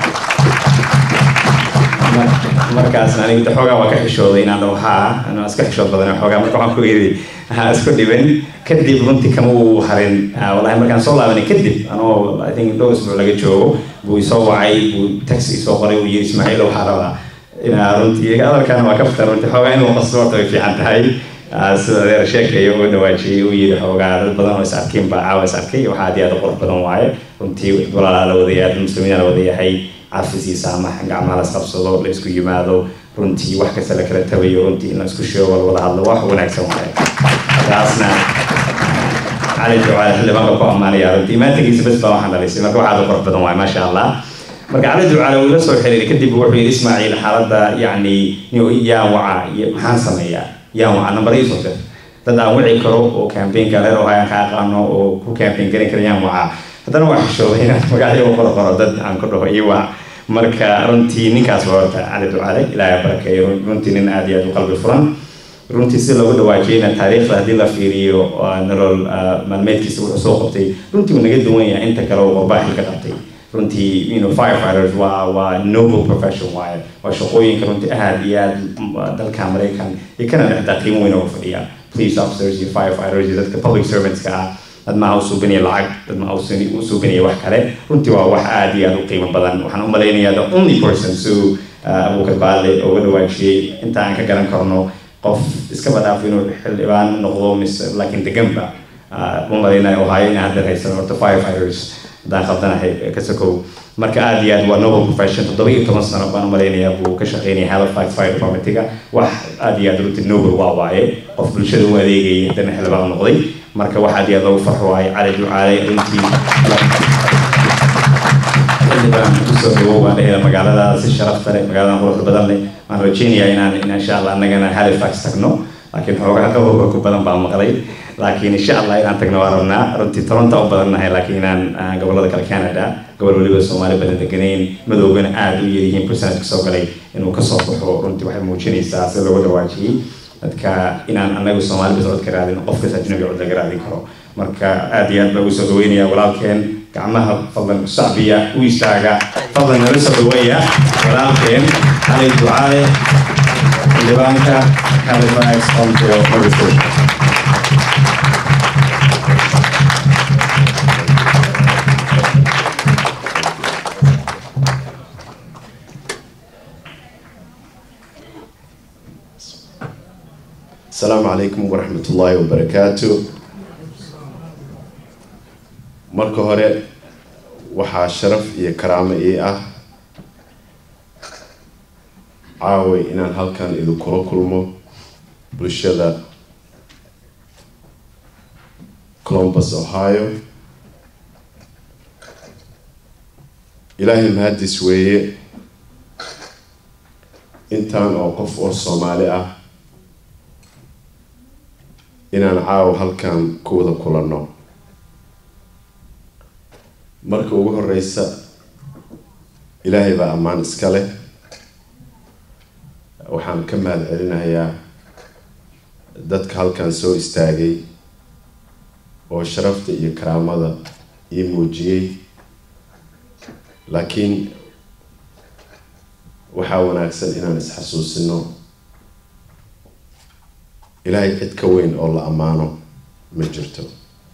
markaasna aniga xoogaa waa ka xishooday inaan dhaho haa anaa iska xishood badan xoogaa marka waxaan ku yidhi ha isku dhiban kadib runtii kama uu harin walahi markaan soo laabanay kadib anoo i think dhowr isbuuc laga joogo buu isoo wacay buu taxi isoo qoray uu yidhi ismaaciil waxaa rabaa inaa runtii hadalkan waa ka fitan runtii xoogaa inuu qasto horta way fiican tahay sida adeer sheekaya uga dhawaajiyey uu yidhi xoogaa dad badan oo is arkin baa caawa is arkay waxaa aad iyo aad u qurux badan waaye runtii walaalaa la wadayahay muslimiina la wadayahay cafis iyo saamax gacmaha la isqabsado la isku yimaado runtii wax kasta la kala tabayo runtii in la isku sheego la wada hadlo wax wanaagsan waaye taasna cali ducaale xildhibaanka ku ammaanaya runtii imaantagiisa bes baa waxaan dhalisay marka waxaad u qurux badan waaye maasha allah marka cali ducaale wuu ila soo xiriiray kadib wuxuu yidhi ismaaciil xaaladda yacni yaa waca iyo maxaan sameeyaa yaa waca nambar ii soo dir dad aan wici karo oo campaignka reer ohayaan ka aqaano oo ku campaign garan kara yaan waca haddana waa xishooday inaan magacyo u qoro qoro dad aan ku dhaho iyo wac marka runtii ninkaas waa horta cali ducaale ilaahay barakeeyo runtii nin aad iyo aad u qalbi furan runtii si loogu dhawaajiyeyna taariikhda haddii la fiiriyo nolol maalmeedkiisa wuxuu soo qabtay runtii uu naga duwan yahay inta kale uu qorbaa xilka qabtay runtii you know firefighters waa waa noble profession waaye waa shaqooyinka runtii aad iyo aad dalka maraykan iyo canada xitaa qiimo weyn uga fadhiya police officers iyo firefighters iyo dadka public servantska ah dad ma u suubinaya lacag dad ma u suubinaya wax kale runtii waa wax aad iyo aad u qiimo badan waxaan u malaynayaa the only person suu abuukar baale uga dhawaajiyey inta aan ka garan karno qof iska badaafo inuu xildhibaan noqdo mise laakiin deganba ma malaynayo ohio inaan hadda haysan horta firefighters haddaan khaldanahay ka sokow marka aad iyo aad waa noble profession toddoba iyo toban sano baan umalaynayaa buu ka shaqeynaya halifax fire departmentiga wax aad iyo aad runtii noble waa waaye qof bulshada u adeegayay haddana xildhibaan noqday marka wax aad iyo aad loogu farxo waaye cali ducaale runtii xildhibaan kusoo dhawow waan dhehela magaalada si sharafta leh magaaladan quruxda badan leh waan rajeynayaa inaan in insha allah annagana halifax tagno laakiin xoogaa qabowga ku badan baan maqlay laakiin insha allah inaan tagno waa rabnaa runtii toronto u badannahay laakiin inaan gobolada kale canada gobol weliba soomaali badan deganayn madoogana aada u yaryihiin percentage soo galay inuu kasoo baxo runtii waxay muujinaysaa si loogu dhawaajiyey dadka inaan anagu soomaali bas cod ka raadin qofkas ajnabi cod laga raadin karo marka aad iyo aad baa ugu soo dhaweynaya walaalkeen gacmaha fadlan shacbiya u istaaga fadlan nala soo dhaweeya walaalkeen cali ducaale xildhibaanka halifax ontario nova scotia السلام عليكم ورحمة الله وبركاته marka hore waxaa sharaf iyo karaamo ii ah caaway inaan halkan idinkula kulmo bulshada columbus ohio ilaahay mahadis weeye intaan oo qof oo soomaali ah inaan caawa halkan ku wada kulanno marka ugu horeysa ilaahay baa ammaan iska leh waxaan ka mahad celinayaa dadka halkan soo istaagay oo sharafta iyo karaamada ii muujiyey laakiin waxaa wanaagsan inaan isxasuusino ilaahay cid ka weyn oo la ammaano ma jirto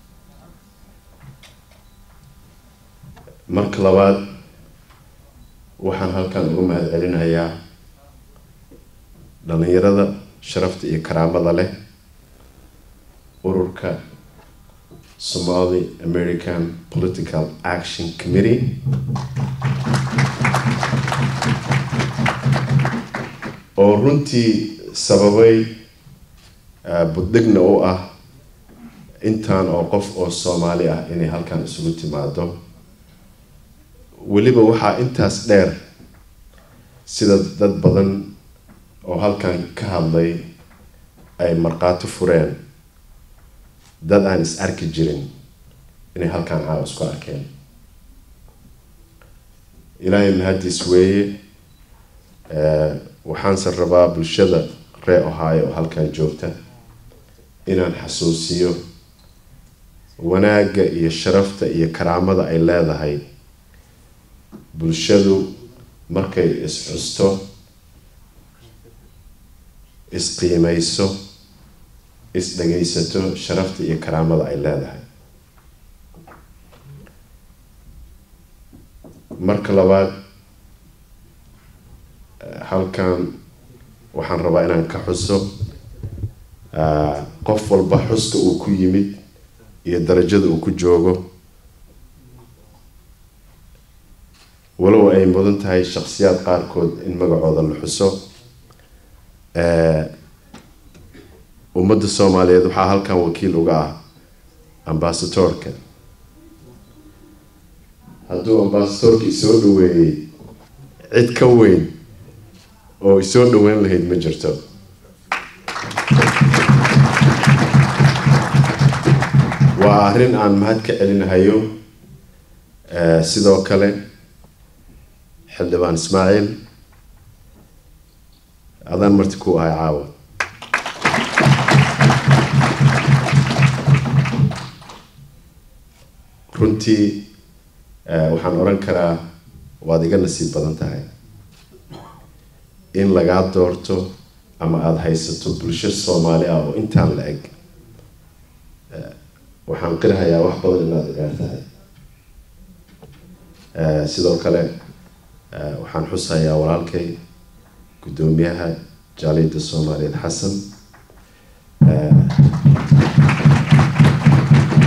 marka labaad waxaan halkan uga mahad celinayaa dhalinyarada sharafta iyo karaamada leh ururka somali american political action committee oo runtii sababay buddhigna u ah intaan oo qof oo soomaali ah inay halkan isugu timaado weliba waxaa intaas dheer sida dad badan oo halkan ka hadlay ay markhaati fureen dad aan is arki jirin inay halkan caawa isku arkeen ilaahay mahadiis weeye waxaanse rabaa bulshada ree ohaayo oo halkan joogta inaan xasuusiyo wanaagga iyo sharafta iyo karaamada ay leedahay bulshadu markay is-xusto is-qiimeyso is-dhagaysato sharafta iyo karaamada ay leedahay marka labaad halkan waxaan rabaa inaan ka xuso qof walba xuska uu ku yimid iyo darajada uu ku joogo walow ay mudan tahay shakhsiyaad qaarkood in magacooda la xuso ummadda soomaaliyeed waxaa halkan wakiil uga ah ambasadoorka hadduu ambasadoorka isoo dhaweeyey cid ka weyn oo isoo dhaweyn lahayd ma jirto waa arrin aan mahad ka celinahayo sidoo kale xildhibaan ismaaciil adaan marti ku ahay caawa runtii waxaan oran karaa waad iga nasiib badan tahay in lagaa doorto ama aada haysato bulsho soomaali ah oo intaan la eg waxaan qirahayaa wax badan inaad igaar tahay sidoo kale waxaan xusayaa walaalkay guddoomiyaha jaaliyadda soomaaliyeed xasan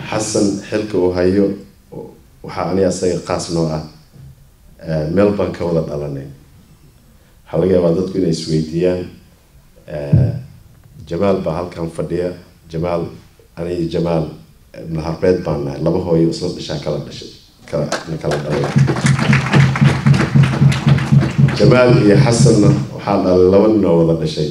xasan xilka uu hayo waxaa aniga asaga qaas noo ah meel baan ka wada dhalanay waxaa laga yaabaa dadku inay isweydiiyaan jamaal baa halkan fadhiya jamaal aniga jamaal ibnu harbeed baan nahay laba hooyo isla dhashaa kala dhashay kala na kala dhalay jamaal iyo xasanna waxaa dhalay laba nin oo wada dhashay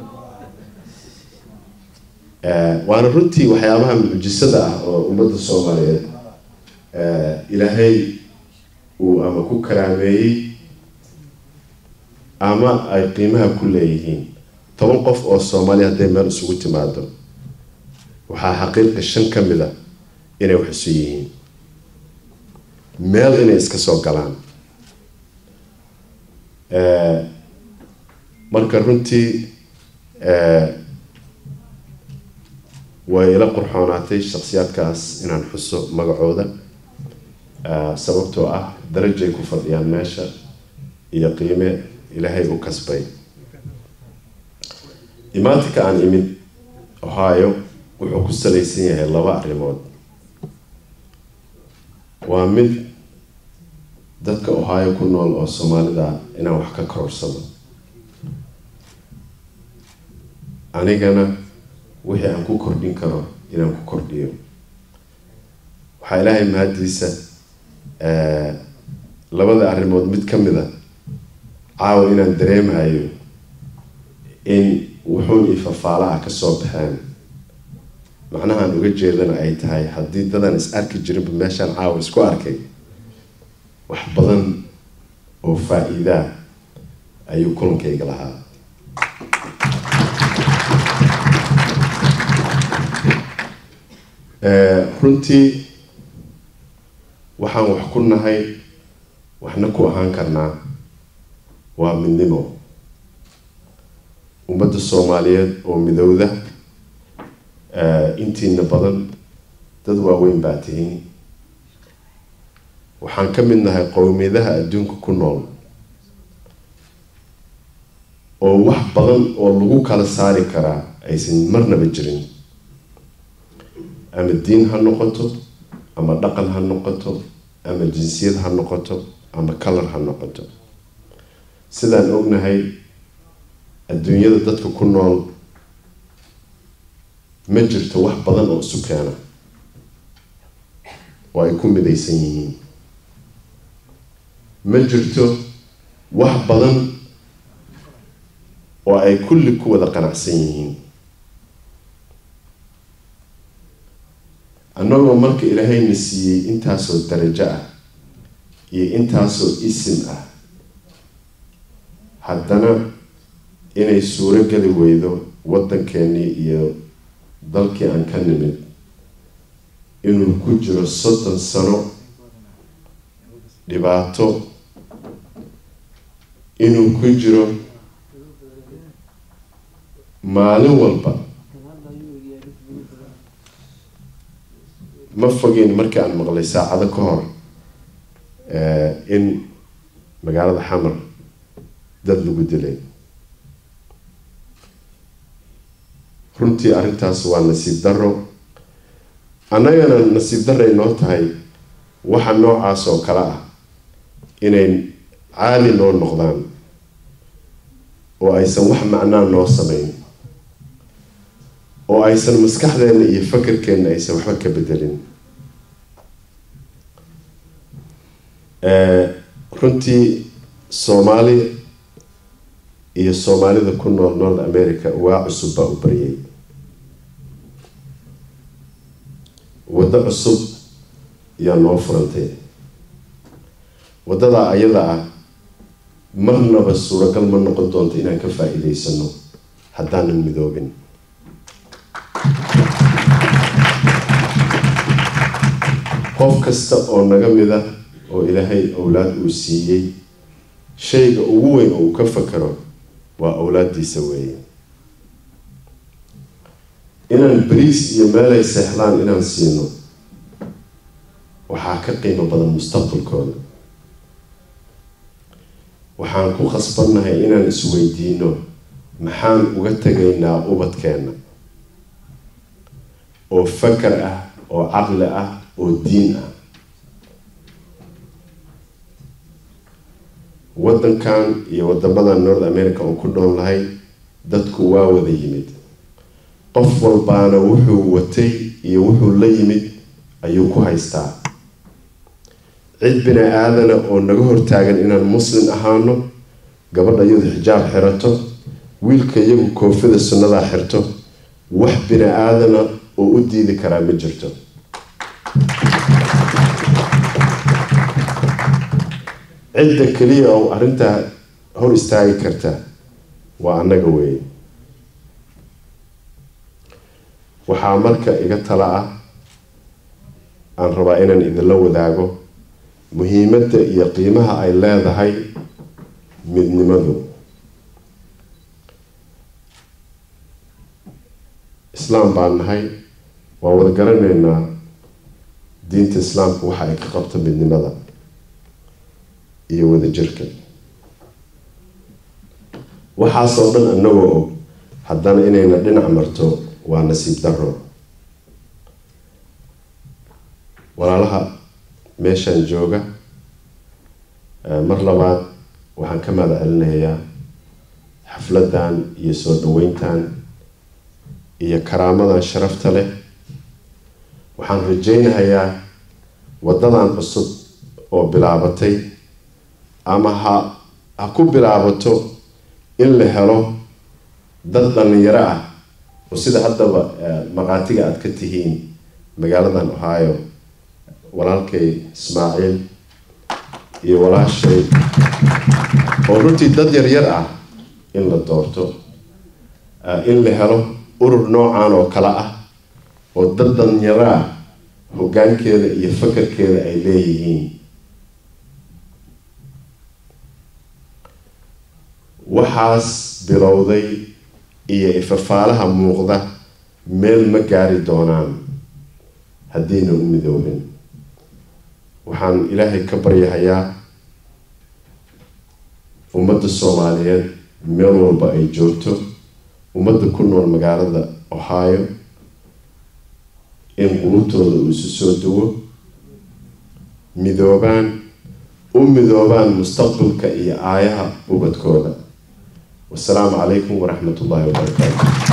waana runtii waxyaabaha mucjisada ah oo ummadda soomaaliyeed ilaahay uu ama ku karaameeyey ama ay qiimaha ku leeyihiin toban qof oo soomaaliya hadday meel isugu timaado waxaa xaqiiqa shan ka mid a inay wax isu yihiin meel inay iska soo galaan marka runtii way ila qurxoonaatay shaksiyaadkaas inaan xuso magacooda sababtoo ah darajay ku fadhiyaan meesha iyo qiime ilaahay u kasbay imaatinka aan imid ohio wuxuu ku salaysan yahay laba arrimood waa mid dadka ohio ku nool oo soomaalida inaan wax ka kororsado anigana wixii aan ku kordhin karo inaan ku kordhiyo waxaa ilaahay mahadiisa labada arrimood mid ka mid a caawa inaan dareemayo in wuxuun io fafaala ah kasoo baxeen macnahaan uga jeedana ay tahay haddii dadaan is arki jirinba meeshaan caawa isku arkay wax badan oo faa-iidaa ayuu kulankayga lahaa runtii waxaan wax ku nahay waxna ku ahaan karnaa waa midnimo ummadda soomaaliyeed oo midowda intiina badan dad waaweyn baa tihiin waxaan ka mid nahay qowmiyadaha adduunka ku nool oo wax badan oo lagu kala saari karaa aysan marnaba jirin ama diin ha noqoto ama dhaqan ha noqoto ama jinsiyad ha noqoto ama kalar ha noqoto sidaan ognahay adduunyada dadka ku nool ma jirto wax badan oo isu keena oo ay ku midaysan yihiin ma jirto wax badan oo ay kulli ku wada qanacsan yihiin annagoo marka ilaahayna siiyey intaasoo darajo ah iyo intaasoo isim ah haddana inay suuro geli weydo waddankeenii iyo dalkii aan ka nimid inuu ku jiro soddon sano dhibaato inuu ku jiro maalin walba ma fogeyn markii aan maqlay saacado ka hor in magaalada xamar dad lagu dilay runtii arrintaas waa nasiib darro annagana nasiib darray noo tahay waxa noocaas oo kale ah inay caali noo noqdaan oo aysan wax macnaa noo samayn oo aysan maskaxdeenna iyo fakarkeenna aysan waxba ka bedelin runtii soomaali iyo soomaalida ku nool north america waa cusub baa u baryay waddo cusub yaa noo furantay waddadaa ayada ah marnaba suuragal ma noqon doonto inaan ka faa-iideysano haddaanan midoobin qof kasta oo naga mid ah oo ilaahay owlaad uu siiyey shayga ugu weyn oo uu ka fakaro waa owlaadiisa weeye inaan bariis iyo meelay seexdaan inaan siino waxaa ka qiimo badan mustaqbalkooda waxaan ku khasbannahay inaan isweydiino maxaan uga tegaynaa ubadkeenna oo fakar ah oo caqli ah oo diin ah waddankan iyo wadamada north america oo ku dhoon lahay dadku waa wada yimid qof walbaana wuxuu watay iyo wuxuu la yimid ayuu ku haystaa cid bini aadana oo naga hortaagan inaan muslim ahaano gabadha iyadu xijaab xirato wiilka iyagu koofida sunnadaa xirto wax bini aadana oo u diidi karaa ma jirto cidda keliya oo arrintaa hor istaagi karta waa annaga weeye waxaa marka iga tala ah aan rabaa inaan idinla wadaago muhiimadda iyo qiimaha ay leedahay midnimadu islaam baan nahay waa wada garanaynaa diinta islaamka waxa ay ka qabto midnimada iyo wadajirka waxaasoo dhan annagoo og haddana inayna dhinac marto waa nasiib daro walaalaha meeshaan jooga mar labaad waxaan ka mahad celinayaa xafladan iyo soo dhaweyntan iyo karaamadan sharafta leh waxaan rajaynahayaa waddadan cusub oo bilaabatay ama ha ha ku bilaabato in la helo dad dhallinyaro ah oo sida haddaba maqaatiga aada ka tihiin magaaladan ohio walaalkay ismaaciil iyo walaashay oo runtii dad yaryar ah in la doorto in la helo urur noocan oo kale ah oo dad dhallinyaro ah hoggaankeeda iyo fakarkeeda ay leeyihiin waxaas bilowday iyo ifafaalaha muuqda meel ma gaari doonaan haddiina u midoobin waxaan ilaahay ka baryahayaa ummadda soomaaliyeed meel walba ay joogto ummadda ku nool magaalada ohio in qulubtooda uu isu soo duwo midoobaan u midoobaan mustaqbalka iyo aayaha ubadkooda wasalaamu calaykum waraxmat ullahi wabarakaatu